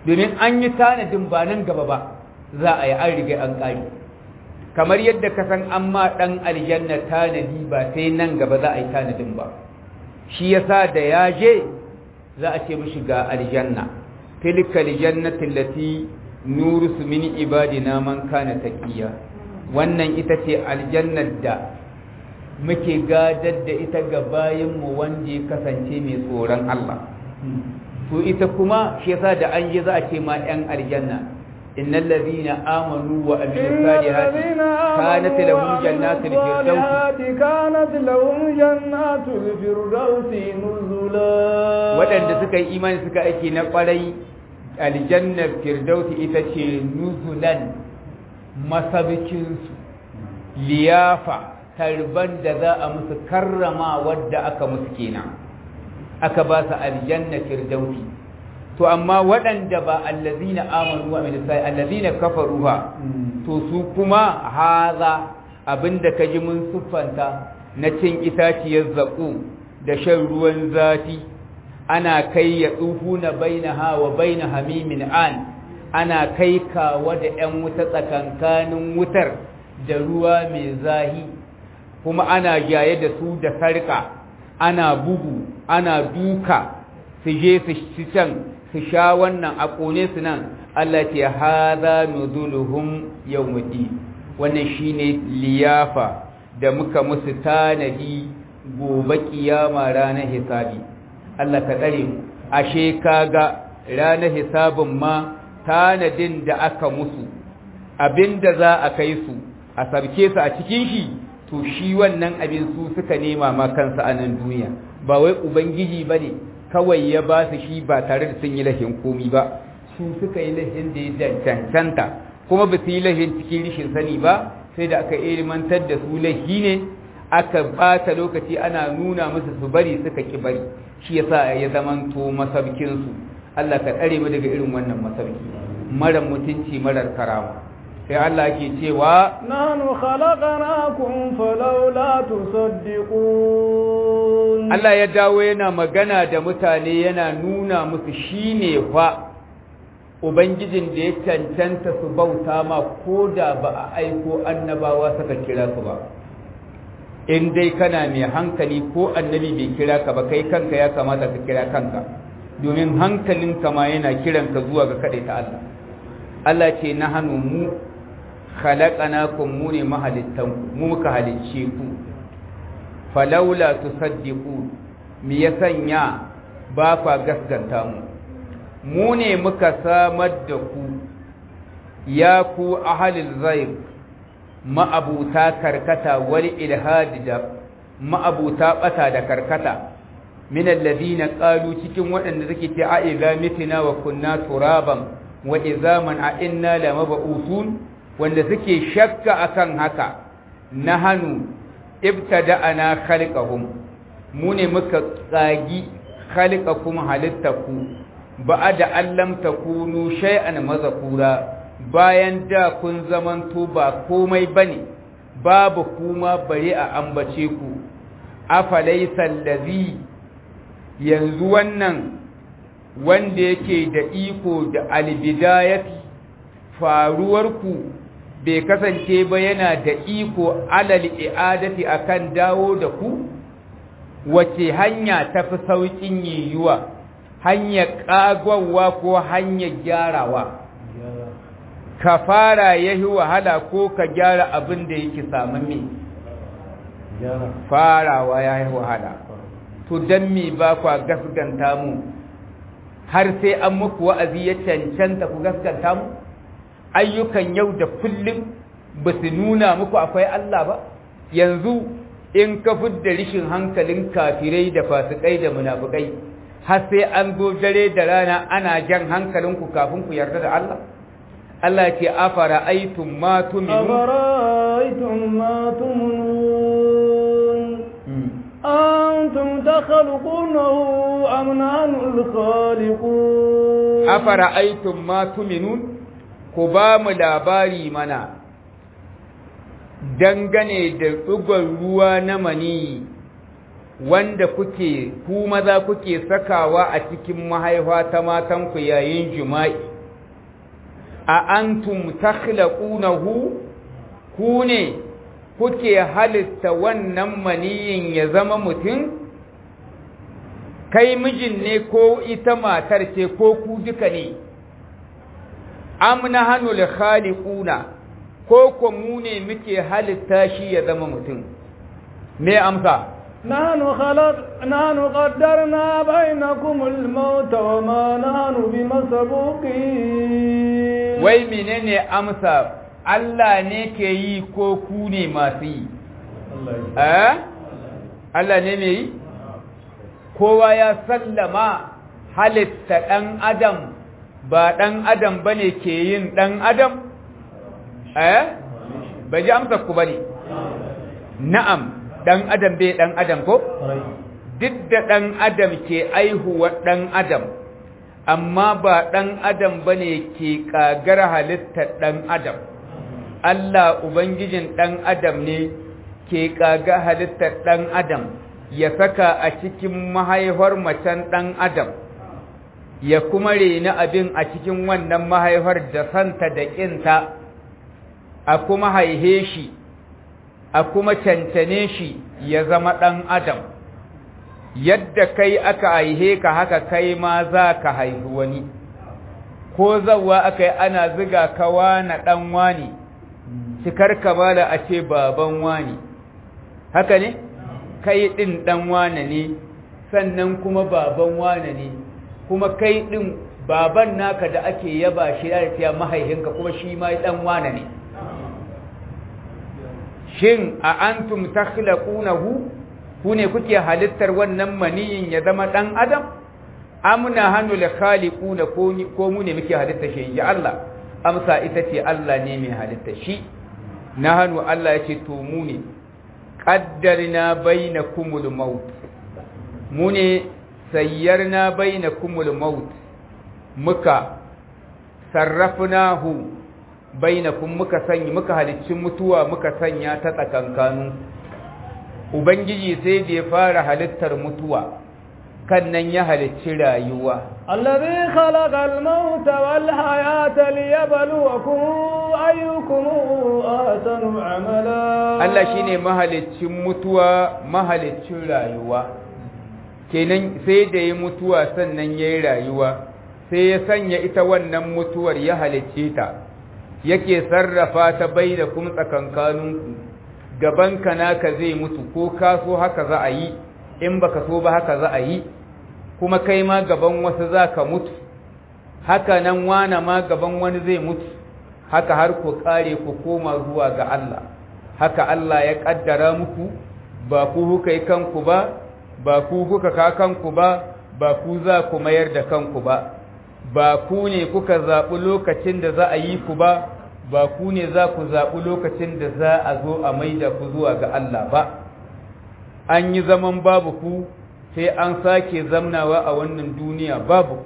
domin an yi tanadin ba nan gaba ba za a yi an riga an ƙari kamar yadda ka san an ma ɗan aljanna tanadi ba sai nan gaba za a yi tanadin ba shi yasa da ya je za a ce mishi ga aljanna tilka aljannatin lati nuru min ibadina man kana taqiya wannan ita ce aljannar da muke gadar da ita ga bayinmu wanda ya kasance mai tsoron Allah to ita kuma shi yasa da an je za a ce ma 'yan aljanna innal ladhina amanu wa amilus salihati kanat lahum jannatul firdausi kanat lahum jannatul firdausi nuzula wadanda suka yi imani suka aiki na kwarai aljannar firdausi ita ce nuzulan masabikinsu liyafa tarban da za a musu karrama wadda aka musu kenan aka ba su aljanna firdausi to amma waɗanda ba allazina amanu wa min sai allazina kafaru ha to su kuma haza abinda kaji mun siffanta na cin itaciyar zaƙo da shan ruwan zafi ana kai ya tsufu na bainaha wa baina hamimin an ana kai kawa da 'yan wuta tsakankanin wutar da ruwa mai zahi kuma ana jaye da su da sarka ana bugu ana duka su je su can su sha wannan a ƙone su nan Allah ce haza nuzuluhum yawmudi wannan shine liyafa da muka musu tanadi gobe kiyama ranar hisabi Allah ka tsare mu ashe kaga ranar hisabin ma tanadin da aka musu abinda za a kai su a sabke su a cikin shi to shi wannan abin su suka nema ma kansa a nan duniya ba wai ubangiji bane kawai ya ba su shi ba tare da sun yi lahin komi ba su suka yi lahin da ya cancanta kuma ba su yi lahin cikin rishin sani ba sai da aka ilmantar da su lahi ne aka bata lokaci ana nuna musu su bari suka ki bari shi yasa ya zamanto masabkin su Allah ka tsare mu daga irin wannan masabki mara mutunci marar karama sai Allah ke cewa nanu khalaqnakum falawla tusaddiqun Allah ya dawo yana magana da mutane yana nuna musu shine fa ubangijin da ya cancanta su bauta ma ko da ba a aiko annabawa suka kira su ba in dai kana mai hankali ko annabi bai kira ka ba kai kanka ya kamata ka kira kanka domin hankalinka ma yana kiranka zuwa ga kaɗai ta Allah Allah ce na hannu mu khalaqanakum mu ne mahalittanku mu muka halicce ku falaula tusaddiqu mi ya sanya ba kwa gaskanta mu mu ne muka samar da ku ya ku ahalil zaib ma'abuta karkata wal ilhadi da ma'abuta bata da karkata min alladhina qalu cikin waɗanda suke ce a idza mitina wa kunna turaban wa izaman a inna lamab'usun wanda suke shakka akan haka nahanu ibtada'ana khalqahum mu ne muka tsagi khalqakum halittaku ba'da allam takunu shay'an mazkura bayan da kun zamanto ba komai bane babu kuma bare a ambace ku afalaysa allazi yanzu wannan wanda yake da iko da albidayati faruwarku bai kasance ba yana da iko alal i'adati akan dawo da ku wace hanya tafi saukin yiwuwa hanyar ƙagwawa ko hanyar gyarawa ka fara yahi wahala ko ka gyara abin da yake samamme farawa ya yi wahala to don me ba kwa gaskanta mu har sai an muku wa'azi ya cancanta ku gaskanta mu ayyukan yau da kullum ba su nuna muku akwai Allah ba yanzu in ka fidda rishin hankalin kafirai da fasikai da munafukai har sai an zo dare da rana ana jan hankalinku kafin ku yarda da Allah Allah ce afara aitum ma tuminu أفرأيتم ما تمنون أنتم تخلقونه أم نحن الخالقون afara aitum ma tuminun ku ba mu labari mana dangane da ɗugon ruwa na mani wanda kuke ku maza kuke sakawa a cikin mahaifa ta matanku yayin jima'i a antum takhlaqunahu ku ne kuke halitta wannan maniyin ya zama mutum kai mijin ne ko ita matar ce ko ku duka ne amna hanul khaliquna ko ko mu ne muke halitta shi ya zama mutum me amsa نحن خلق نحن قدرنا بينكم الموت وما نحن بمسبوقين wai menene amsa Allah ne ke yi ko ku ne masu yi eh Allah ne mai yi kowa ya sallama halitta ɗan adam ba ɗan adam ba ne ke yin ɗan adam eh ba ji amsa ku ba ne na'am ɗan adam bai ɗan adam ko duk da ɗan adam ke aihuwa ɗan adam amma ba ɗan adam ba ne ke ƙagar halittar ɗan adam Allah Ubangijin ɗan adam ne ke ƙaga halittar ɗan adam ya saka a cikin mahaifar macen ɗan adam ya kuma reni abin a cikin wannan mahaifar da santa da ƙinta a kuma haihe shi a kuma cancane shi ya zama ɗan adam yadda kai aka haihe ka haka kai ma za ka haifi wani ko zawa aka yi ana ziga ka na ɗan wani cikar kamala a ce baban wani haka ne kai ɗin ɗan wane ne sannan kuma baban wane ne kuma kai ɗin baban naka da ake yaba shi ya fiya mahaihinka kuma shi ma ɗan wane ne shin a antum takhlaqunahu ku ne kuke halittar wannan maniyin ya zama ɗan adam amna hannu la khaliquna ko mu ne muke halitta shi ya Allah amsa ita ce Allah ne mai halitta shi na hannu Allah ya ce to mu ne qaddarna bainakumul maut mu ne sayyarna bainakumul maut muka sarrafnahu bainakum muka sanya muka halicci mutuwa muka sanya ta tsakankanin ubangiji sai da ya fara halittar mutuwa kan nan ya halicci rayuwa الذي خلق الموت والحياة ليبلوكم أيكم أحسن عملا Allah shine mahaliccin mutuwa mahaliccin rayuwa kenan sai da ya mutuwa sannan ya yi rayuwa sai ya sanya ita wannan mutuwar ya halicce ta yake sarrafa ta bai da kuma tsakankaninku gabanka naka zai mutu ko ka so haka za a yi in baka so ba haka za a yi kuma kai ma gaban wasu za ka mutu haka nan wana ma gaban wani zai mutu haka har ku kare ku koma zuwa ga Allah haka Allah ya kaddara muku ba ku kuka yi kanku ba ba ku kuka ka kanku ba ba ku za ku mayar da kanku ba ba ku ne kuka zaɓi lokacin da za a yi ku ba ba ku ne za ku zaɓi lokacin da za a zo a maida ku zuwa ga Allah ba an yi zaman babu ku sai an sake zamnawa a wannan duniya babu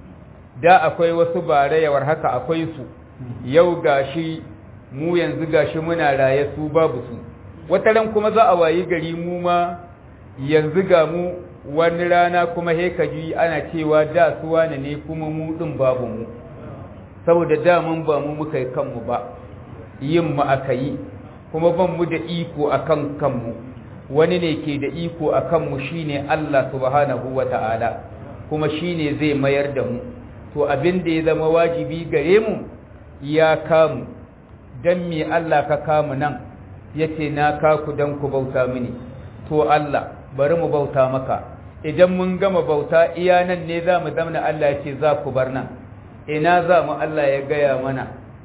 da akwai wasu barayawar haka akwai su yau gashi mu yanzu gashi muna raye su babu su wata ran kuma za a wayi gari mu ma yanzu ga mu wani rana kuma he ji ana cewa da su wane ne kuma mu din babu mu saboda da mun ba mu muka yi kanmu ba yin mu aka yi kuma ban mu da iko akan kanmu wani ne ke da iko a kanmu shi ne Allah subhanahu wa ta'ala kuma shi ne zai mayar da mu to abin da ya zama wajibi gare mu ya kamu don me Allah ka kamu nan ya ce na kaku don ku bauta mini to Allah bari mu bauta maka idan mun gama bauta iya nan ne za mu zamana Allah ya ce za ku bar nan ina za mu Allah ya gaya mana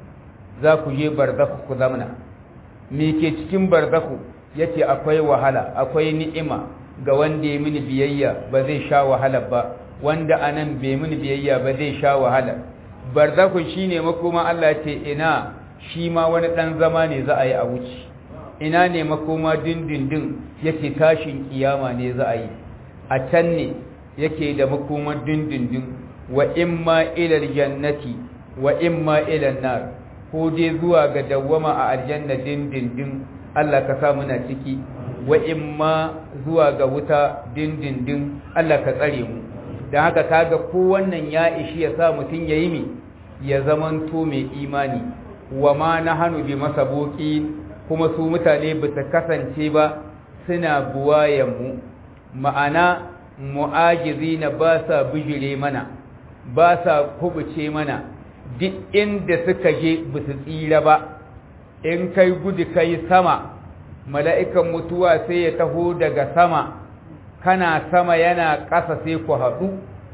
za ku je barzaku ku zamana me ke cikin barzaku yace akwai wahala akwai ni'ima ga wanda ya mini biyayya ba zai sha wahala ba wanda anan bai mini biyayya ba zai sha wahala barzaku shine makoma Allah ce ina shi ma wani dan zama ne za a yi a wuce ina ne makoma dindindin yake tashin kiyama ne za a yi a can ne yake da makoma dindindin wa imma ila jannati wa imma ila nar ko dai zuwa ga dawwama a aljanna dindindin Allah ka sa muna ciki wa imma zuwa ga wuta dindindin Allah ka tsare mu dan haka kaga ko wannan ya ishi ya sa mutun yayi mi ya zamanto mai imani wa ma nahanu bi masabuqin kuma su mutane ba su kasance ba suna buwayen mu ma'ana mu'ajizina ba sa bijire mana ba sa kubuce mana duk inda suka je ba su tsira ba in kai gudu kai sama mala'ikan mutuwa sai ya taho daga sama kana sama yana ƙasa sai ku haɗu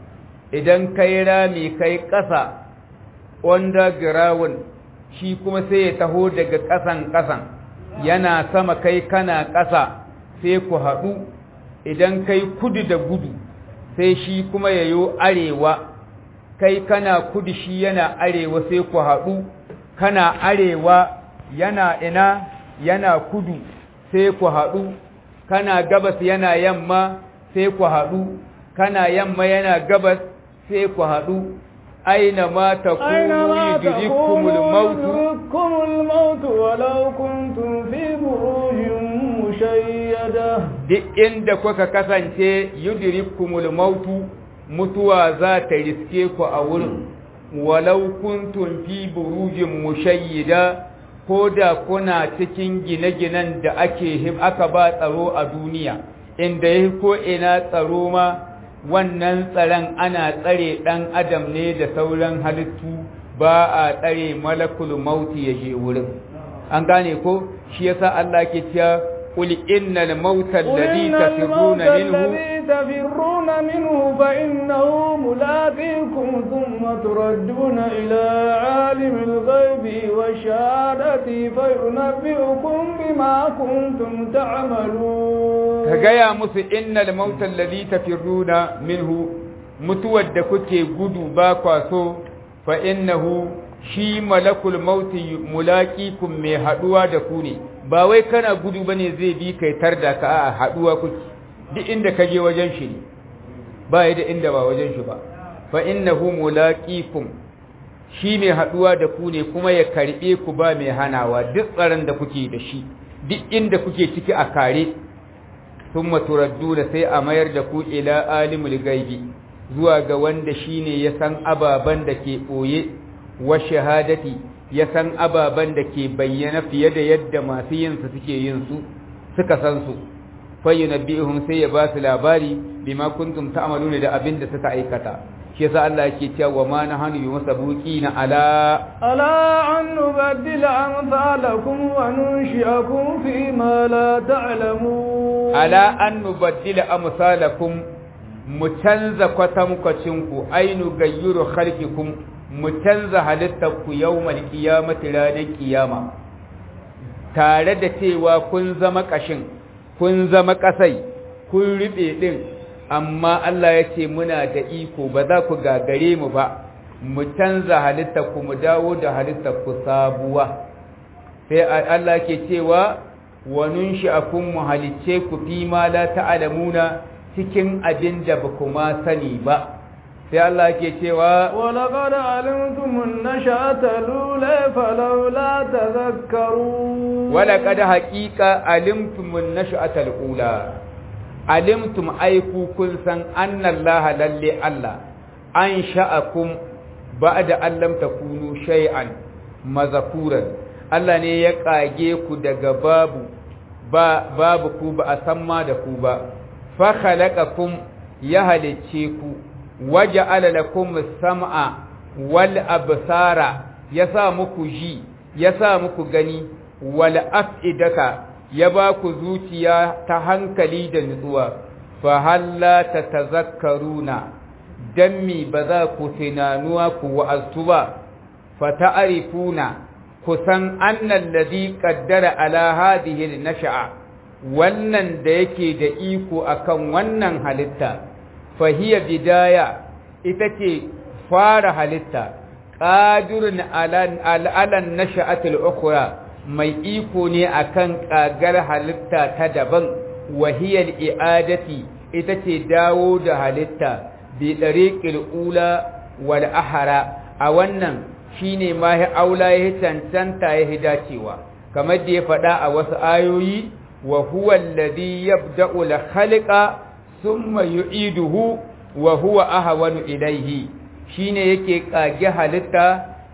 idan kai rami kai ƙasa underground shi kuma sai ya taho daga ƙasan ƙasan yana sama kai kana ƙasa sai ku haɗu idan kai kudu da gudu sai shi kuma ya yo arewa kai kana kudu shi yana arewa sai ku haɗu kana arewa yana ina yana kudu sai ku haɗu kana gabas yana yamma sai ku haɗu kana yamma yana gabas sai ku haɗu aina ma takunu yudrikumul maut yudrikumul maut walau kuntum fi burujin mushayyada duk inda kuka kasance yudrikumul maut mutuwa za ta riske ku a wurin walau kuntum fi burujin mushayyida ko da kuna cikin gine-ginen da ake aka ba tsaro a duniya inda ya ko ina tsaro ma wannan tsaron ana tsare ɗan adam ne da sauran halittu ba a tsare malakul mauti ya je wurin an gane ko shi yasa Allah ke cewa qul innal mauta alladhi tafirruna minhu تفرون منه فإنه ملاقيكم ثم تردون إلى عالم الغيب والشهادة فينبئكم بما كنتم تعملون كجايا مس إن الموت الذي تفرون منه متود كتي قدو باقاسو فإنه shi malakul mauti mulaqikum mai haduwa da ku ne ba wai kana gudu bane zai bi kai tar da ka a haduwa kuke duk inda ka je wajen shi ne ba da inda ba wajen shi ba fa innahu mulaqikum shi mai haduwa da ku ne kuma ya karbe ku ba mai hanawa duk tsaron da kuke da shi duk inda kuke ciki a kare thumma turadduna sai a mayar da ku ila alimul gaibi zuwa ga wanda shine ya san ababan da ke boye wa shahadati ya san ababan da ke bayyana fiye da yadda masu yin su suke yin su suka san su fayyunabbihum sai ya ba su labari bima kuntum ta'maluna da abin da suka aikata shi yasa Allah yake cewa wa ma nahanu bi masabuqina ala ala an nubaddila amsalakum wa nunshi'akum fi ma la ta'lamun ala an nubaddila amsalakum mu canza kwatankwacin ku ainu gayyuru khalqikum mu canza halittar ku yawmal qiyamati ranar qiyama tare da cewa kun zama kashin kun zama ƙasai kun riɓe ɗin amma Allah ya ce muna da iko ba za ku gagare mu ba mu canza halittar ku mu dawo da halittar ku sabuwa sai Allah ke cewa wa nunshi'akum mu halicce ku fi ma la ta'lamuna cikin abin da ba ku ma sani ba sai Allah ke cewa wa laqad alimtum an-nashata lula falawla tadhakkarun wa laqad haqiqa alimtum an-nashata al-ula alimtum aiku kun san annallaha lalle Allah an sha'akum ba'da an lam takunu shay'an mazakuran Allah ne ya kage ku daga babu ba babu ku ba a san ma da ku ba fa khalaqakum ya halicce ku waja'ala lakum sam'a wal absara yasa muku ji yasa muku gani wal af'idaka ya ba ku zuciya ta hankali da nutsuwa fa halla tatazakkaruna dan mi ba za ku tunanuwa ku wa'azu ba fa ta'rifuna ku san annal ladhi qaddara ala hadhihi nasha'a wannan da yake da iko akan wannan halitta fa hiya bidaya ita ce fara halitta qadirun ala ala nasha'atil ukhra mai iko ne akan kagar halitta ta daban wahiyar i'adati ita ce dawo da halitta bi dariqil ula wal ahara a wannan shine ma ya aula ya cancanta ya hidacewa kamar da ya faɗa a wasu ayoyi wa huwa alladhi yabda'u al khaliqa thumma yu'iduhu wa huwa ahwanu ilayhi shine yake kage halitta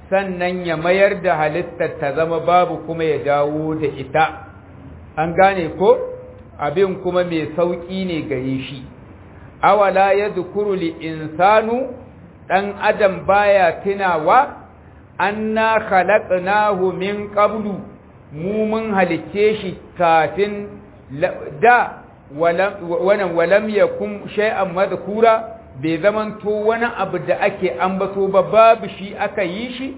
sannan ya mayar da halittar ta zama babu kuma ya dawo da ita an gane ko abin kuma mai sauƙi ne gare shi awala ya zukuru li insanu ɗan adam baya tunawa anna khalaqnahu min qablu mu mun halicce shi kafin da wannan walam yakum shay'an madhkura bai zamanto wani abu da ake ambato ba babu shi aka yi shi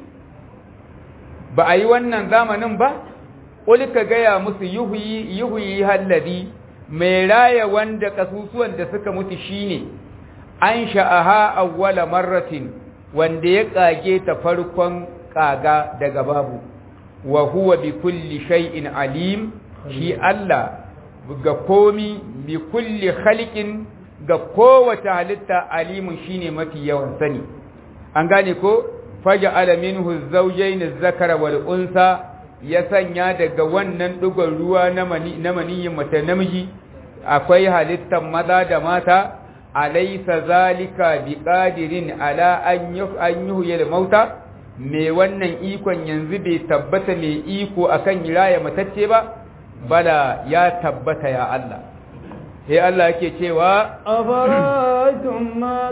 ba a yi wannan zamanin ba ƙuli ka gaya musu yuhuyi yuhuyi halladi mai raya wanda kasusuwan da suka mutu shine an sha'aha awwala marratin wanda ya kage ta farkon kaga daga babu wa huwa bi kulli shay'in alim shi Allah ga komi bi kulli khaliqin ga kowace halitta alimun shine mafi yawan sani an gane ko faja'ala minhu zawjayn az-zakara wal unsa ya sanya daga wannan dugon ruwa na mani na maniyin mata namiji akwai halittan maza da mata alaysa zalika biqadirin ala an yuhyil mauta me wannan ikon yanzu bai tabbata mai iko akan raya matacce ba bala ya tabbata ya Allah sai Allah yake cewa afara'aytum ma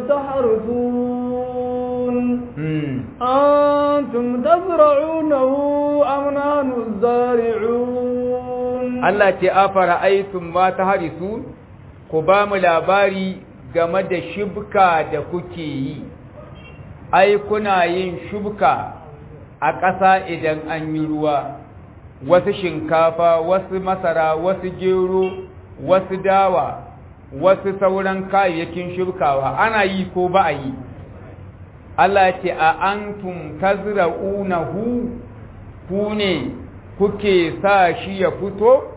tahrithun antum tazra'unahu am nahnu zari'un Allah ce afara'aytum ma tahrithun ku ba mu labari game da shibka da kuke yi ai kuna yin shubka a ƙasa idan an yi ruwa wasu shinkafa wasu masara wasu gero wasu dawa wasu sauran kayayyakin shubkawa ana yi ko ba a yi Allah ce a antum tazra'unahu ku ne kuke sa shi ya fito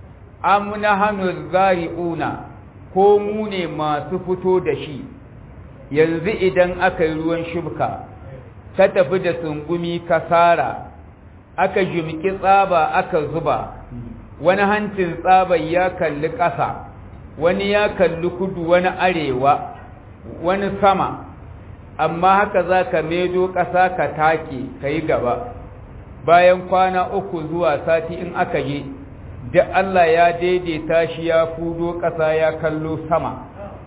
am nahnu zari'una ko mu ne masu fito da shi yanzu idan aka yi ruwan shubka ka tafi da sungumi kasara aka jimki tsaba aka zuba wani hancin tsaban ya kalli ƙasa wani ya kalli kudu wani arewa wani sama amma haka za ka medo ƙasa ka take ka yi gaba bayan kwana uku zuwa sati in aka yi duk Allah ya daidaita shi ya fudo ƙasa ya kallo sama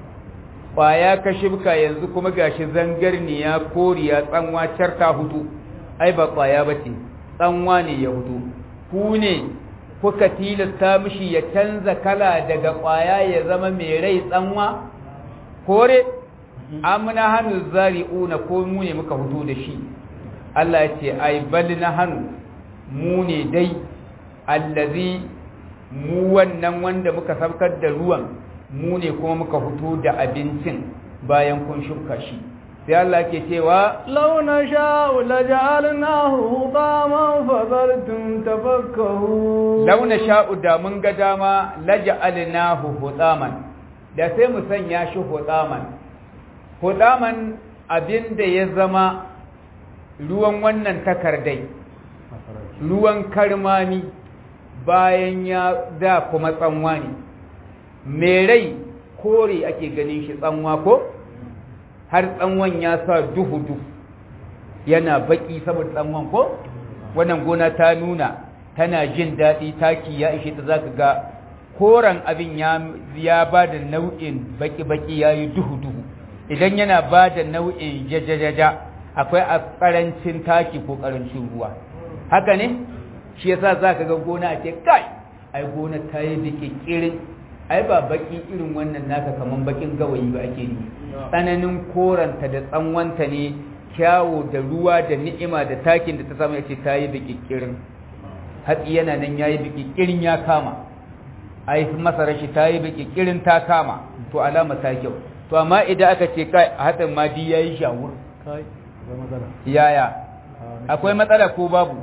ƙwaya ka shibka yanzu kuma gashi zangarniya koriya tsanwa carta hudu ai ba ƙwaya ba ce tsanwa ne ya hudu ku ne kuka tilasta mishi ya canza kala daga ƙwaya ya zama mai rai tsanwa kore amna hannu zari'una ko mu ne muka hudu da shi Allah ya ce ai bal na hannu mu ne dai allazi mu wannan wanda muka saukar da ruwan mu ne kuma muka fito da abincin bayan kun shuka shi sai Allah ke cewa law nasha'u laj'alnahu hutaman fadhaltum tafakkahu law nasha'u da mun ga dama laj'alnahu hutaman da sai mu sanya shi hutaman hutaman abinda ya zama ruwan wannan takardai ruwan karmami bayan ya da kuma tsanwa ne mai rai kore ake ganin shi tsanwa ko har tsanwan ya sa duhu-duhu yana baki saboda tsanwan ko wannan gona ta nuna tana jin daɗi taki ya ishe ta za ka ga koren abin ya ba da nau'in baki-baki ya yi duhu-duhu idan yana ba da nau'in jajajaja akwai a ƙarancin taki ko ƙarancin ruwa haka ne shi yasa za ka ga gona a ce kai ai gona ta yi bikikirin ai ba baki irin wannan naka kaman bakin gawayi ba ake yi tsananin koranta da tsanwanta ne kyawo da ruwa da ni'ima da takin da ta samu yace ta yi bikikirin hatsi yana nan yayi bikikirin ya kama ai masarar shi ta yi bikikirin ta kama to alama ta kyau to amma idan aka ce kai hatsin ma di yayi shawur yaya akwai matsala ko babu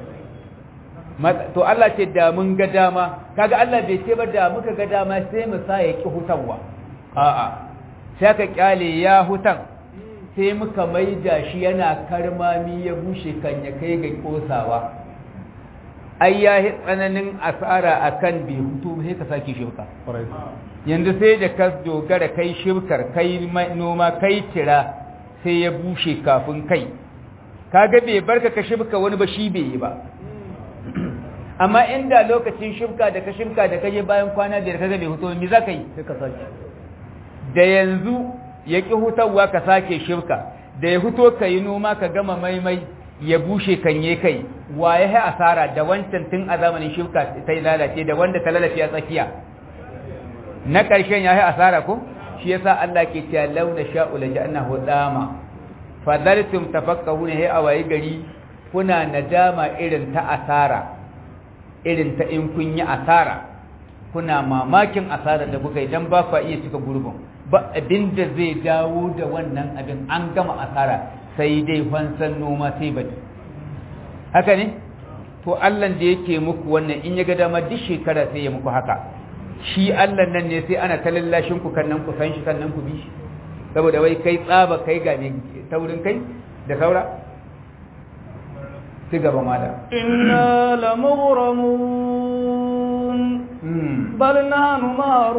to Allah ce da mun ga dama kaga Allah bai ce ba da muka ga dama sai mu sa ya ki hutanwa a'a sai ka kyale ya hutan sai muka maida shi yana karmami ya bushe kan ya kai ga kosawa ai ya yi tsananin asara akan bai hutu sai ka sake shibka yanzu sai da ka dogara kai shibkar kai noma kai tira sai ya bushe kafin kai kaga bai barka ka shibka wani ba shi bai yi ba amma inda lokacin shibka da ka shibka da kaje bayan kwana biyar kaga bai huto me zaka yi sai ka sake da yanzu ya ki hutawa ka sake shibka da ya huto ka yi noma ka gama maimai ya bushe kanye kai wa ya yi asara da wancan tun a zamanin shibka ta lalace da wanda ta lalace a tsakiya na ƙarshen ya yi asara ko shi yasa Allah ke cewa launa sha'u la ja'annahu dama fadaltum tafakkahuna hay awayi gari kuna nadama irin ta asara irin ta in kun yi asara kuna mamakin asara da kuka idan ba ku iya cika gurbin ba abinda zai dawo da wannan abin an gama asara sai dai fansan noma sai baki haka ne to Allah da yake muku wannan in ya ga dama duk shekara sai ya muku haka shi Allah nan ne sai ana ta lallashin ku kan nan ku san shi kan nan ku bi shi saboda wai kai tsaba kai ga ne taurin kai da saura ci gaba mala inna lamughramun bal nahnu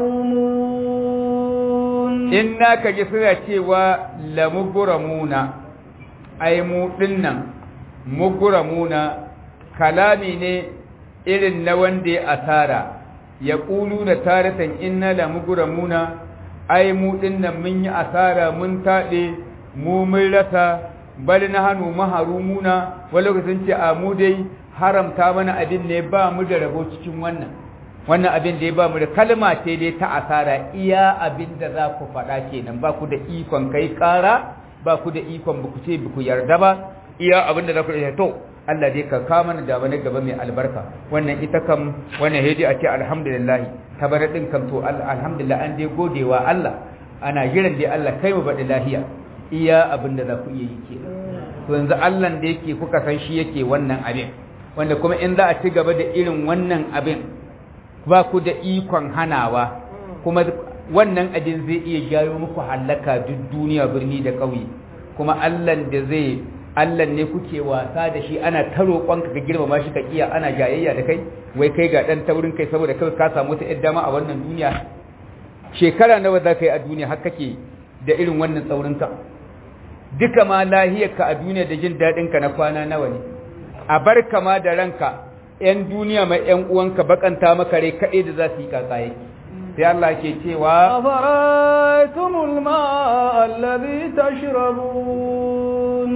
mahrumun inna kaji suna cewa lamughramuna ai mu dinnan mughramuna kalami ne irin na wanda ya asara ya ƙulu da taratan inna la muguramuna ai mu dinnan mun yi asara mun taɗe mu mun rasa bal na hannu maharumuna wani lokacin ce a mu dai haramta mana abin ne ba mu da rabo cikin wannan wannan abin da ya ba mu da kalma ce dai ta asara iya abin da za ku faɗa kenan ba ku da ikon kai ƙara ba ku da ikon ba ku ce ba ku yarda ba iya abin da za ku da to Allah dai ka kama mana da wani gaba mai albarka wannan ita kam wannan hedi a ce alhamdulillah tabarar din kam to alhamdulillah an dai godewa Allah ana jiran dai Allah kai mu baɗi lahiya iya abin da za ku iya yi ke to yanzu Allah da yake kuka san shi yake wannan abin wanda kuma in za a ci gaba da irin wannan abin ba ku da ikon hanawa kuma wannan abin zai iya jawo muku halaka duk duniya birni da ƙauye kuma Allah da zai Allah ne kuke wasa da shi ana ta roƙonka ka girmama shi ka kiya ana jayayya da kai wai kai ga dan taurin kai saboda kai ka samu wata yar dama a wannan duniya shekara nawa za ka yi a duniya har kake da irin wannan tsaurin ka duka ma lahiyar ka a duniya da jin daɗin ka na kwana nawa ne a bar ka ma da ranka yan duniya mai yan uwanka bakanta maka rai kaɗai da za su yi kakaye sai Allah ke cewa afaraitumul ma'a alladhi tashrabun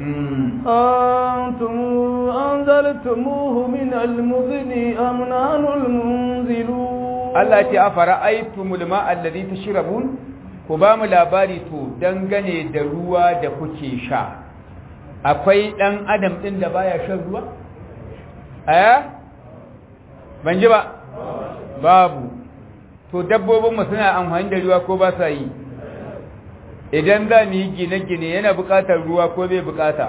أنتم أنزلتموه من المزن أم نحن المنزلون Allah ce a fara'aitumul ma'a alladhi tashrabun ku ba mu labari to dangane da ruwa da kuke sha akwai dan adam din da baya shan ruwa eh ban ji ba babu to dabbobin mu suna amfani da ruwa ko ba sa yi idan za mu yi gine-gine yana buƙatar ruwa ko bai buƙata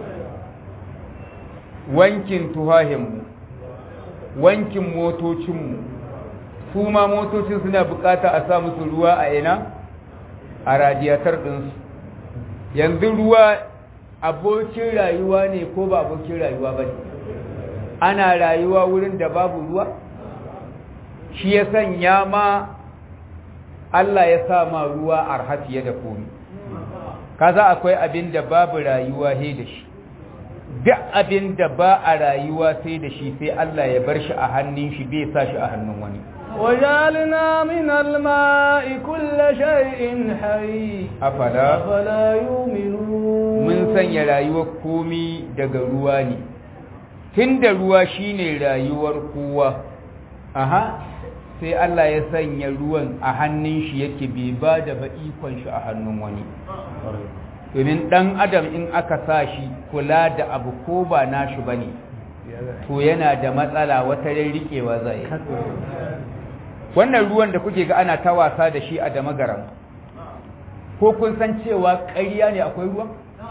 wankin tuhahinmu wankin motocinmu su ma motocin suna buƙata a sa musu ruwa a ina a radiyatar ɗinsu yanzu ruwa abokin rayuwa ne ko ba abokin rayuwa ba ne ana rayuwa wurin da babu ruwa shi ya sanya ma Allah ya sa ma ruwa arha fiye da komi kaza akwai abin da babu rayuwa he da shi duk abin da ba a rayuwa sai da shi sai Allah ya bar shi a hannun shi bai sa shi a hannun wani وجعلنا من الماء كل شيء حي afala أفلا يؤمنون mun sanya rayuwar komi daga ruwa ne tunda ruwa shine rayuwar kowa aha sai Allah ya sanya ruwan a hannun shi yake bai ba da ba ikon shi a hannun wani domin dan adam in aka sa shi kula da abu ko ba nashi bane to yana da matsala wata rikewa zai wannan ruwan da kuke ga ana ta wasa da shi a damagaram ko kun san cewa ƙarya ne akwai ruwa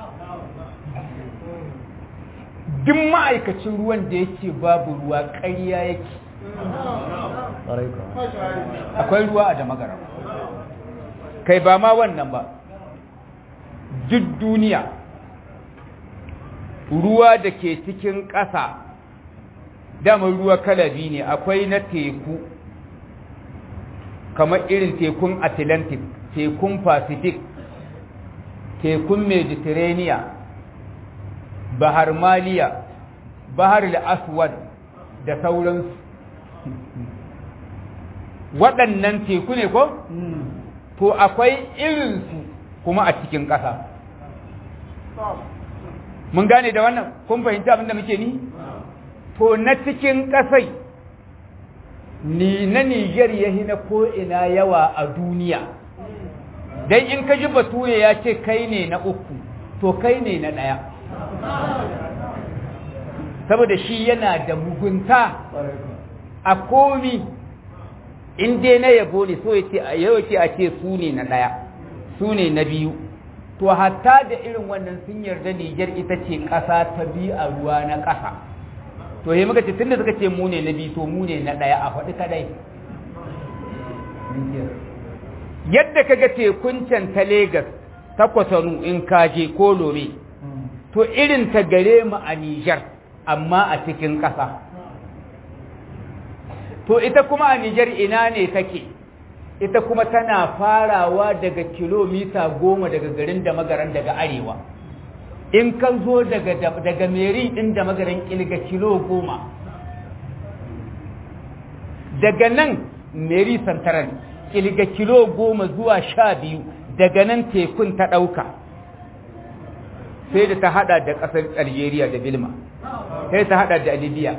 duk ma'aikacin ruwan da yake babu ruwa ƙarya yake akwai ruwa a damagaram kai ba ma wannan ba duk duniya ruwa da ke cikin ƙasa damar ruwa kalabi ne akwai na teku kamar irin tekun atlantic tekun pacific tekun mediterranean bahar maliya bahar aswad da sauransu waɗannan teku ne ko? to akwai irinsu kuma a cikin ƙasa mun gane da wannan kun fahimta abinda muke ni? to na cikin ƙasai ni na Niger ya na ko'ina yawa a duniya dan in ka ji bature ya ce kai ne na uku to kai ne na ɗaya saboda shi yana da mugunta a komi in dai na yabo ne so yace a yau ce a ce su ne na ɗaya su ne na biyu to hatta da irin wannan sun yarda Niger ita ce ƙasa ta biyu a ruwa na ƙasa to he muka ce tunda suka ce mu ne na biyu to mu ne na ɗaya a faɗi kadai yadda kaga tekun can ta Legas ta Kwatano in kaje ko Lome to irin ta gare mu a Niger amma a cikin ƙasa to ita kuma a Niger ina ne take ita kuma tana farawa daga kilomita goma daga garin da magaran daga arewa in ka zo daga daga meri ɗin da magaran ƙilga kilo goma daga nan meri santaran ƙilga kilo goma zuwa sha biyu daga nan tekun ta ɗauka sai da ta hada da ƙasar algeria da bilma sai ta hada da libya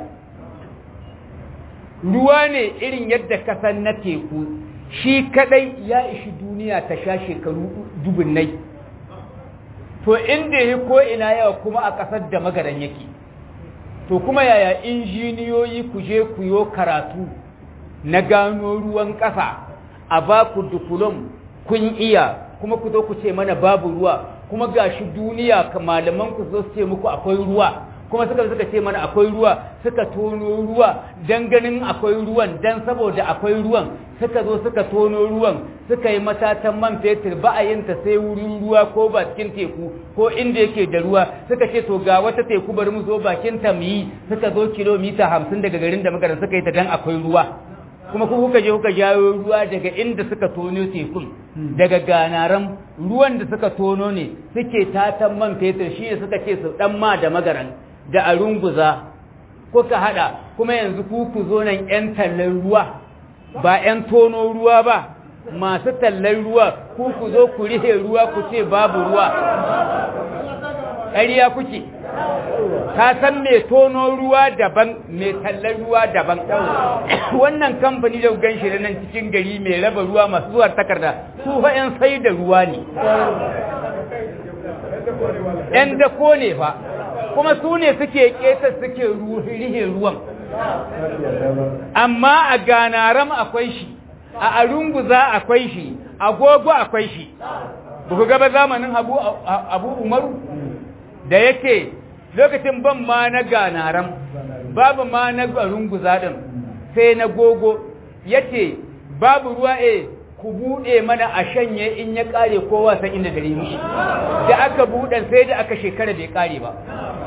ruwa ne irin yadda kasan na teku shi kadai ya ishi duniya ta sha shekaru dubunnai to inda ya ko ina yawa kuma a ƙasar da magaran yake to kuma yaya injiniyoyi ku je ku yo karatu na gano ruwan ƙasa a ba ku dukulum kun iya kuma ku zo ku ce mana babu ruwa kuma gashi duniya malaman ku zo su ce muku akwai ruwa kuma suka suka ce mana akwai ruwa suka tono ruwa dan ganin akwai ruwan dan saboda akwai ruwan suka zo suka tono ruwan suka yi matatan man fetur ba a yin ta sai wurin ruwa ko ba cikin teku ko inda yake da ruwa suka ce to ga wata teku bari mu zo bakin ta mu yi suka zo kilomita hamsin daga garin da muka suka yi ta dan akwai ruwa kuma ku kuka je kuka jawo ruwa daga inda suka tono tekun daga ganaran ruwan da suka tono ne suke tatan man fetur shi ne suka ce su dan ma da magaran da a runguza kuka hada kuma yanzu ku ku zo nan yan tallan ruwa ba yan tono ruwa ba masu tallan ruwa ku ku zo ku rihe ruwa ku ce babu ruwa ƙarya kuke ka san mai tono ruwa daban mai tallar ruwa daban wannan kamfani da gan shi nan cikin gari mai raba ruwa masu zuwa takarda su fa yan sai da ruwa ne yan dako ne fa kuma su ne suke keta suke rihe ruwan amma a ganaram akwai shi a arunguza akwai shi agogo akwai shi ba ku gaba zamanin abu umaru da yake lokacin ban ma na ganaram babu ma na runguza din sai na gogo yace babu ruwa e ku bude mana a shanye in ya kare kowa san inda dare mishi da aka buɗe sai da aka shekara bai kare ba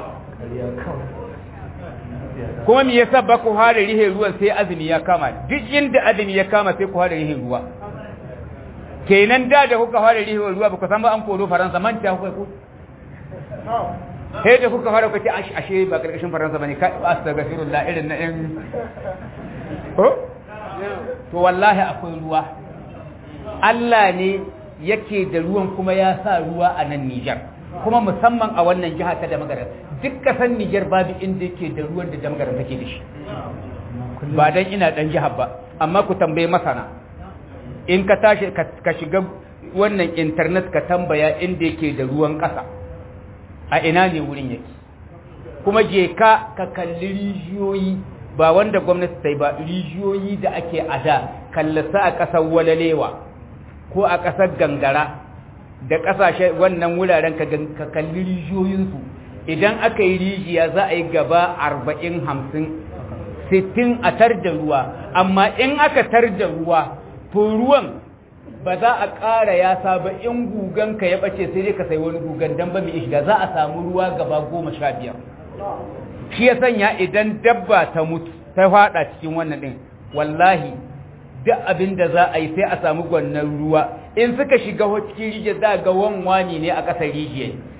kuma me yasa ba ku hada rihe ruwan sai azumi ya kama duk inda azumi ya kama sai ku hada rihe ruwa kenan da da kuka fara rihe ruwa ba ku san ba an koro faransa manta kuka ku sai da kuka fara kwace ashe ba karkashin faransa bane ka astaghfirullah irin na in ko to wallahi akwai ruwa Allah ne yake da ruwan kuma ya sa ruwa a nan Niger kuma musamman a wannan jiha ta Damagaram duk kasan Niger babu inda yake da ruwan da Damagaram take da shi ba dan ina dan jihar ba amma ku tambaye masana in ka tashi ka shiga wannan internet ka tambaya inda yake da ruwan ƙasa a ina ne wurin yake kuma je ka ka kalli rijiyoyi ba wanda gwamnati ta yi ba rijiyoyi da ake ada kallasa a ƙasar walalewa ko a ƙasar gangara da ƙasashe wannan wuraren ka kalli rijiyoyinsu idan aka yi rijiya za a yi gaba arba'in hamsin sittin a tar da ruwa amma in aka tar da ruwa to ruwan ba za a ƙara ya saba in guganka ya ɓace sai dai ka sai wani gugan don ba mai shiga za a samu ruwa gaba goma sha biyar shi ya sanya idan dabba ta mutu ta faɗa cikin wannan ɗin wallahi duk abin da za a yi sai a samu gwannan ruwa in suka shiga cikin rijiyar za ga wanwani ne a ƙasar rijiyar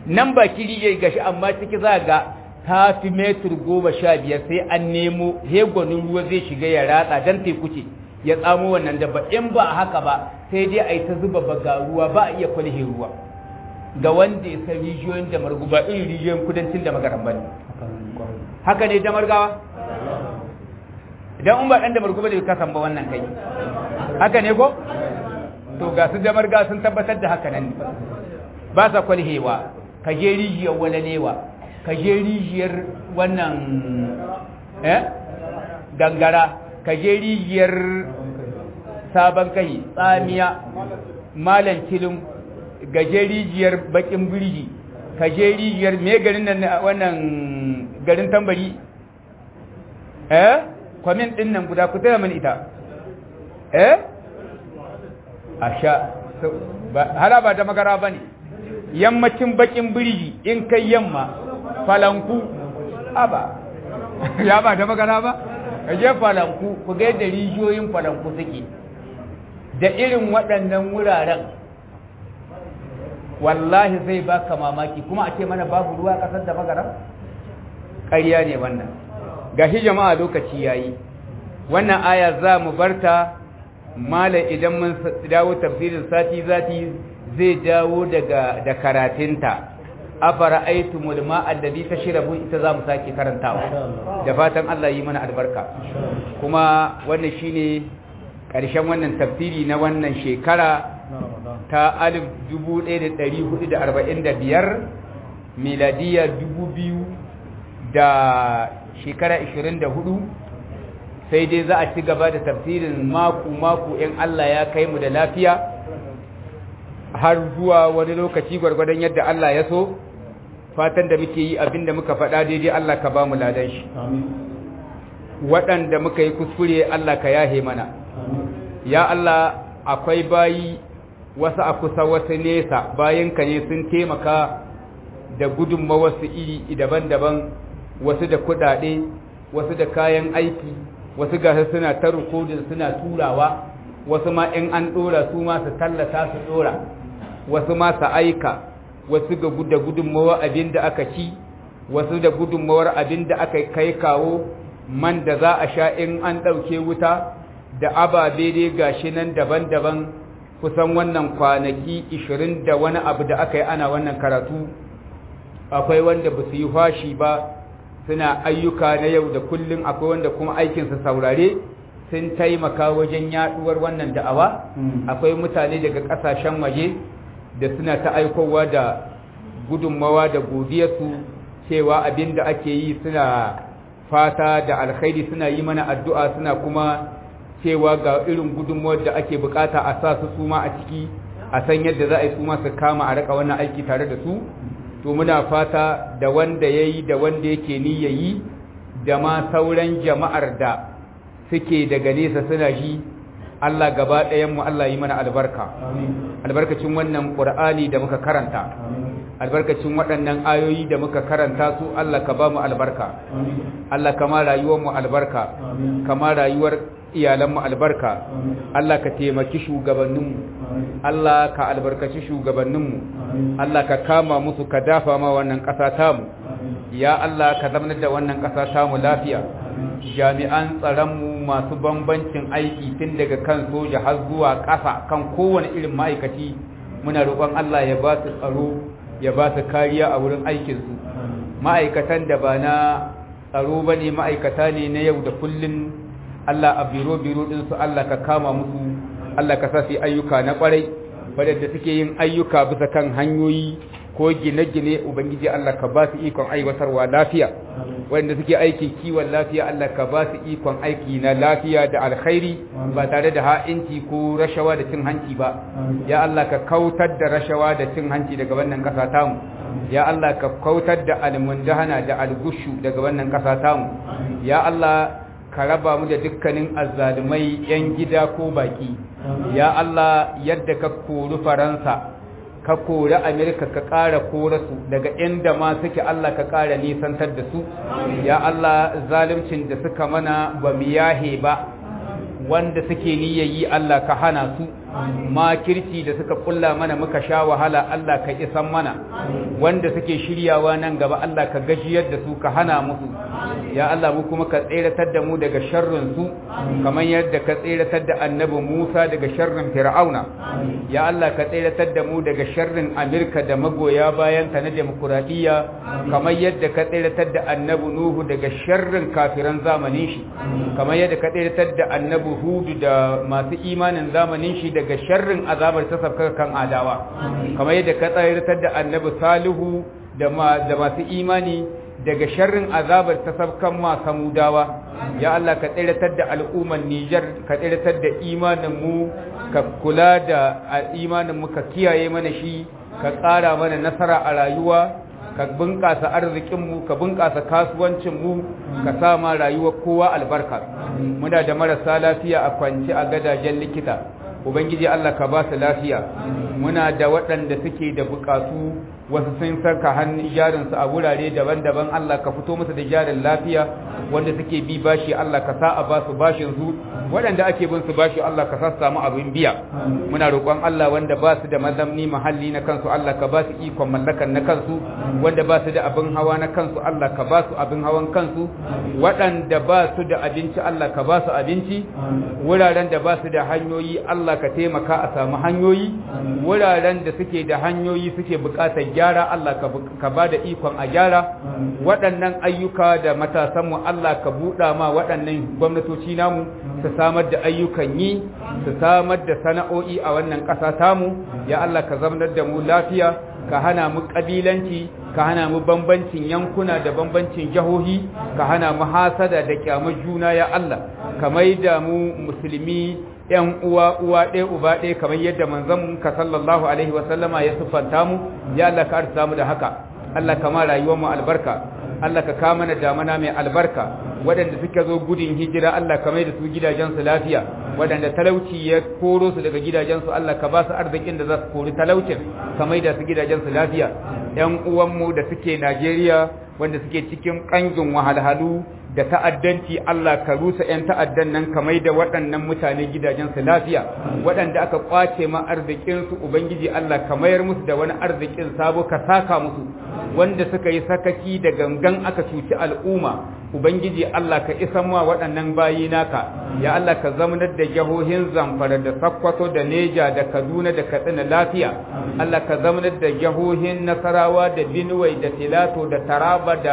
nan ba kiri gashi amma ciki za ga ta fi metur goma sha biyar sai an nemo hegonin ruwa zai shiga ya ratsa don teku ce ya tsamo wannan dabba in ba haka ba sai dai a yi ta zuba baga ruwa ba a iya kwalhe ruwa ga wanda ya san rijiyoyin da margu ba irin rijiyoyin kudancin da magaran ba ne haka ne da margawa idan in ba ɗan da margu ba da kasan ba wannan kai haka ne ko to ga su da marga sun tabbatar da haka nan ba sa kwalhewa ka je rijiyar walalewa ka je rijiyar wannan eh gangara ka je rijiyar sabon kai tsamiya malan kilin gaje rijiyar bakin birji ka je rijiyar me garin nan wannan garin tambari eh kwamin din nan guda ku taya mini ita eh asha hala ba da magara bane yammacin bakin birji in kai yamma falanku aba ya ba da magana ba ka je falanku ku ga yadda rijiyoyin falanku suke da irin waɗannan wuraren wallahi zai baka mamaki kuma a ce mana babu ruwa ƙasar da magana ƙarya ne wannan gashi jama'a lokaci yayi wannan aya za mu barta malam idan mun dawo tafsirin sati zati zai dawo daga da karatunta afara aitumul ma'a alladhi tashrabu ita za mu sake karantawa da fatan Allah yi mana albarka kuma wannan shine ƙarshen wannan tafsiri na wannan shekara ta 1445 miladiya 2000 da shekara 24 sai dai za a ci gaba da tafsirin maku-maku in Allah ya kai mu da lafiya har zuwa wani lokaci gwargwadon yadda Allah ya so fatan da muke yi abinda muka faɗa daidai Allah ka ba mu ladan shi waɗanda muka yi kuskure Allah ka yahe mana ya Allah akwai bayi wasu a kusa wasu nesa bayanka ne sun taimaka da gudunma wasu iri daban-daban wasu da kuɗaɗe wasu da kayan aiki wasu gasa suna ta rikodin suna turawa wasu ma in an ɗora su ma su tallata su ɗora wasu ma su aika wasu ga da gudunmawar abin da aka ci wasu da gudunmawar abin da aka kai kawo man da za a sha in an ɗauke wuta da ababe dai gashi nan daban-daban kusan wannan kwanaki ishirin da wani abu da aka yi ana wannan karatu akwai wanda ba su yi fashi ba suna ayyuka na yau da kullum akwai wanda kuma aikinsa saurare sun taimaka wajen yaduwar wannan da'awa akwai mutane daga ƙasashen waje da suna ta aikowa da gudunmawa da godiyarsu cewa abin da ake yi suna fata da alkhairi suna yi mana addu'a suna kuma cewa ga irin gudunmawar da ake bukata a sa su suma a ciki a san yadda za a yi suma su kama a raka wannan aiki tare da su to muna fata da wanda ya yi da wanda yake ni ya yi da ma sauran jama'ar da suke daga nesa suna ji Allah gaba ɗayanmu Allah yi mana albarka albarkacin wannan ƙur'ani da muka karanta albarkacin waɗannan ayoyi da muka karanta su Allah ka ba mu albarka Allah kama rayuwar mu albarka kama rayuwar iyalanmu albarka Allah ka taimaki shugabanninmu Allah ka albarkaci shugabanninmu Allah ka kama musu ka dafa ma wannan ƙasa tamu ya Allah ka zamanar da wannan ƙasa tamu lafiya jami'an tsaronmu masu bambancin aiki tun daga kan soja har zuwa ƙasa kan kowane irin ma'aikaci muna roƙon Allah ya ba su tsaro ya ba su kariya a wurin aikinsu ma'aikatan da ba na tsaro ba ne ma'aikata ne na yau da kullum Allah a biro-biro ɗinsu Allah ka kama musu Allah ka sa su ayyuka na ƙwarai wadanda suke yin ayyuka bisa kan hanyoyi ko gine-gine ubangiji Allah ka ba su ikon aiwatarwa lafiya wanda suke aikin kiwon lafiya Allah ka ba su ikon aiki na lafiya da alkhairi ba tare da ha'inci ko rashawa da cin hanci ba ya Allah ka kautar da rashawa da cin hanci daga wannan ƙasa tamu ya Allah ka kautar da almundahana da algushu daga wannan ƙasa tamu ya Allah ka raba mu da dukkanin azzalumai 'yan gida ko baki ya Allah yadda ka kori faransa ka kori amerika ka ƙara kora su daga inda ma suke Allah ka ƙara nisantar da su ya Allah zalimcin da suka mana ba mu yahe ba wanda suke niyyayi Allah ka hana su makirci da suka kulla mana muka sha wahala Allah ka isan mana wanda suke shiryawa nan gaba Allah ka gajiyar da su ka hana musu ya Allah mu kuma ka tseratar da mu daga sharrin su kamar yadda ka tseratar da annabi Musa daga sharrin Fir'auna ya Allah ka tseratar da mu daga sharrin Amerika da magoya bayan ta na demokuraɗiyya kamar yadda ka tseratar da annabi Nuhu daga sharrin kafiran zamanin shi kamar yadda ka tseratar da annabi Hudu da masu imanin zamanin shi daga sharrin azabar ta sabka kan adawa kamar yadda ka tseratar da annabi Salihu da masu imani daga sharrin azabar ta sabkan ma samudawa ya Allah ka tseratar da al'umman Nijar ka tseratar da imanin mu ka kula da imanin mu ka kiyaye mana shi ka tsara mana nasara a rayuwa ka bunƙasa arzikinmu ka bunƙasa kasuwancinmu ka sa ma rayuwar kowa albarka muna da marasa lafiya a kwance a gadajen likita ubangiji Allah ka ba su lafiya muna da waɗanda suke da buƙatu wasu sun saka hannun jarinsu a wurare daban-daban Allah ka fito musu da jarin lafiya wanda suke bi bashi Allah ka sa a ba su bashin su waɗanda ake bin su bashi Allah ka sa su samu abin biya muna roƙon Allah wanda ba su da mazamni mahalli na kansu Allah ka ba su ikon mallakan na kansu wanda ba su da abin hawa na kansu Allah ka ba su abin hawan kansu waɗanda ba su da abinci Allah ka ba su abinci wuraren da ba su da hanyoyi Allah ka taimaka a samu hanyoyi wuraren da suke da hanyoyi suke buƙatar gyara Allah ka ba da ikon a gyara waɗannan ayyuka da matasanmu Allah ka buɗa ma waɗannan gwamnatoci namu su samar da ayyukan yi su samar da sana'o'i a wannan ƙasa tamu ya Allah ka zamanar da mu lafiya ka hana mu ƙabilanci ka hana mu bambancin yankuna da bambancin jahohi ka hana mu hasada da kyamar juna ya Allah ka maida mu musulmi ‘yan uwa uwa ɗaya uba ɗaya kamar yadda manzon ka sallallahu alaihi wasallama ya siffanta mu ya Allah ka arsa mu da haka Allah ka ma rayuwar mu albarka Allah ka kama mana damana mai albarka waɗanda suka zo gudun hijira Allah ka mai da su gidajensu lafiya waɗanda talauci ya koro su daga gidajensu Allah ka ba su arzikin da za su kori talaucin ka mai da su gidajensu lafiya ‘yan uwanmu da suke Najeriya wanda suke cikin ƙangin wahalhalu da ta'addanci Allah ka rusa 'yan ta'addan nan ka mai da waɗannan mutane gidajensu lafiya waɗanda aka ƙwace ma arzikinsu Ubangiji Allah ka mayar musu da wani arzikin sabo ka saka musu wanda suka yi sakaki da gangan aka cuci al'umma Ubangiji Allah ka isan wa waɗannan bayi naka ya Allah ka zamanar da jihohin Zamfara da Sokoto da Neja da Kaduna da Katsina lafiya Allah ka zamanar da jihohin Nasarawa da Benue da Filato da Taraba da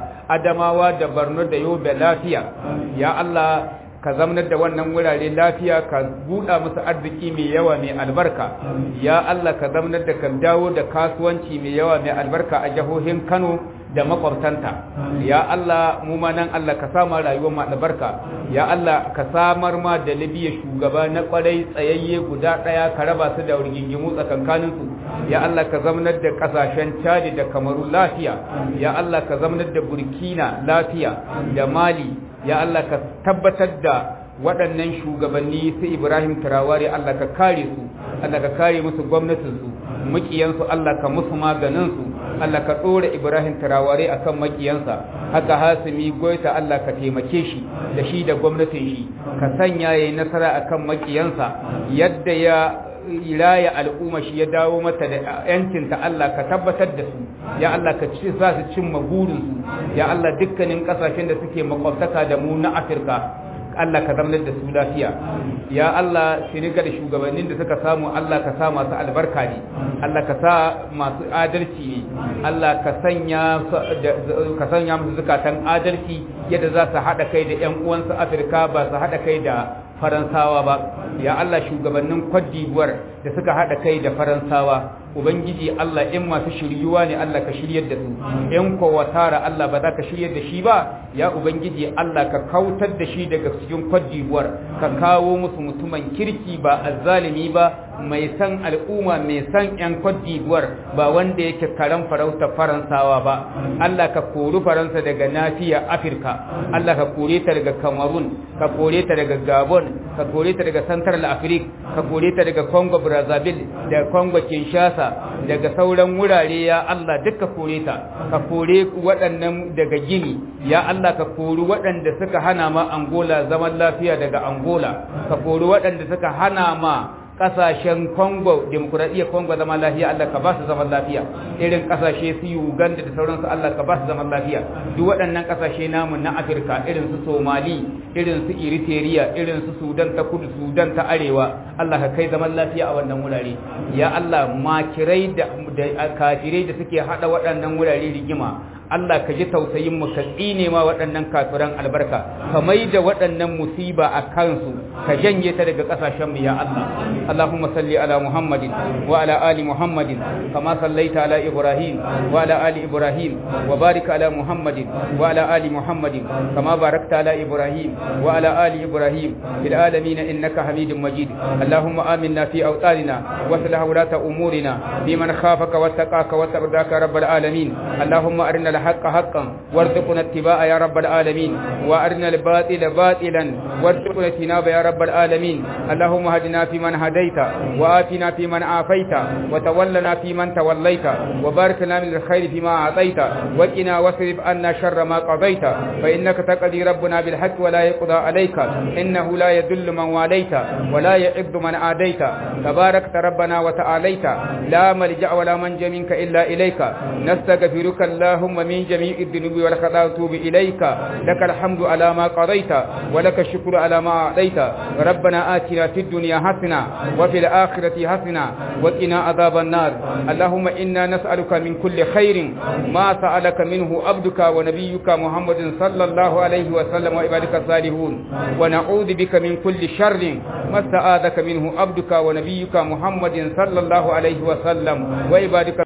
Adamawa da Borno da Yobe lafiya ya Allah ka zamanar da wannan wurare lafiya ka buɗa musu arziki mai yawa mai albarka ya Allah ka zamanar da ka dawo da kasuwanci mai yawa mai albarka a jihohin Kano da makwabtanta ya Allah mu ma nan Allah ka sama rayuwar mu albarka ya Allah ka samar ma da Libya shugaba na kwarai tsayayye guda daya ka raba su da rigingimu tsakankanin su ya Allah ka zamanar da kasashen Chad da Kamaru lafiya ya Allah ka zamanar da Burkina lafiya da Mali ya Allah ka tabbatar da waɗannan shugabanni su Ibrahim Traore Allah ka kare su Allah ka kare musu gwamnatinsu makiyansu Allah ka musu maganinsu Allah ka ɗora Ibrahim Traore akan makiyansa haka Hasimi Goita Allah ka taimake shi da shi da gwamnatin shi ka sanya yayi nasara akan makiyansa yadda ya raya al'umma shi ya dawo mata da yancinta Allah ka tabbatar da su ya Allah ka ci za su cimma burinsu ya Allah dukkanin kasashen da suke makwabtaka da mu na Afirka Allah ka zamanar da su lafiya ya Allah shiriga da shugabannin da suka samu Allah ka sa masu albarka ne Allah ka sa masu adalci ne Allah ka sanya ka sanya musu zukatan adalci yadda za su haɗa kai da ƴan uwansu Afirka ba su haɗa kai da Faransawa ba ya Allah shugabannin Cote d'Ivoire da suka haɗa kai da Faransawa ubangiji Allah in masu shiryuwa ne Allah ka shiryar da su in ko watara Allah ba za ka shiryar da shi ba ya ubangiji Allah ka kautar da shi daga cikin Cote d'Ivoire ka kawo musu mutumin kirki ba azzalimi ba mai san al'umma mai san yan Cote d'Ivoire ba wanda yake karan farauta Faransawa ba Allah ka kori Faransa daga nafiya Afirka Allah ka kore ta daga Cameroon ka kore ta daga Gabon ka kore ta daga Central Africa ka kore ta daga Congo Brazzaville da Congo Kinshasa da daga sauran wurare ya Allah duka kore ta ka kore waɗannan daga gini ya Allah ka kori waɗanda suka hana ma Angola zaman lafiya daga Angola ka kori waɗanda suka hana ma kasashen Congo demokuraɗiyyar Congo zaman lafiya Allah ka ba su zaman lafiya irin kasashe su Uganda da sauransu Allah ka ba su zaman lafiya duk waɗannan kasashe namu na Afirka irin su Somali irin su Eritrea irin su Sudan ta kudu Sudan ta arewa Allah ka kai zaman lafiya a wannan wurare ya Allah makirai da kafirai da suke hada waɗannan wurare rigima Allah ka ji tausayin mu ka tsine ma waɗannan kafiran albarka ka mai da waɗannan musiba a kansu ka janye ta daga ƙasashen mu ya Allah Allahumma salli ala Muhammadin wa ala ali Muhammadin kama sallaita ala Ibrahim wa ala ali Ibrahim wa barik ala Muhammadin wa ala ali Muhammadin kama barakta ala Ibrahim wa ala ali Ibrahim fil alamin innaka Hamidum Majid Allahumma aminna fi awtanina wa aslih wulata umurina fi man khafaka wattaqaka wa tardaka rabbal alamin Allahumma arina الحق حقا وارزقنا اتباع يا رب العالمين وارنا الباطل باطلا وارزقنا اجتنابه يا رب العالمين اللهم هدنا فيمن هديت وآتنا فيمن عافيت وتولنا فيمن توليت وبارك لنا من الخير فيما أعطيت وقنا واصرف عنا شر ما قضيت فإنك تقضي ربنا بالحق ولا يقضى عليك إنه لا يذل من واليت ولا يعز من عاديت تباركت ربنا وتعاليت لا ملجأ ولا منجا منك إلا إليك نستغفرك اللهم من جميع الذنوب والخطايا وتوب إليك لك الحمد على ما قضيت ولك الشكر على ما أعطيت ربنا آتنا في الدنيا حسنة وفي الآخرة حسنة وقنا عذاب النار اللهم إنا نسألك من كل خير ما سألك منه عبدك ونبيك محمد صلى الله عليه وسلم وعبادك الصالحون ونعوذ بك من كل شر ما استعاذك منه عبدك ونبيك محمد صلى الله عليه وسلم وعبادك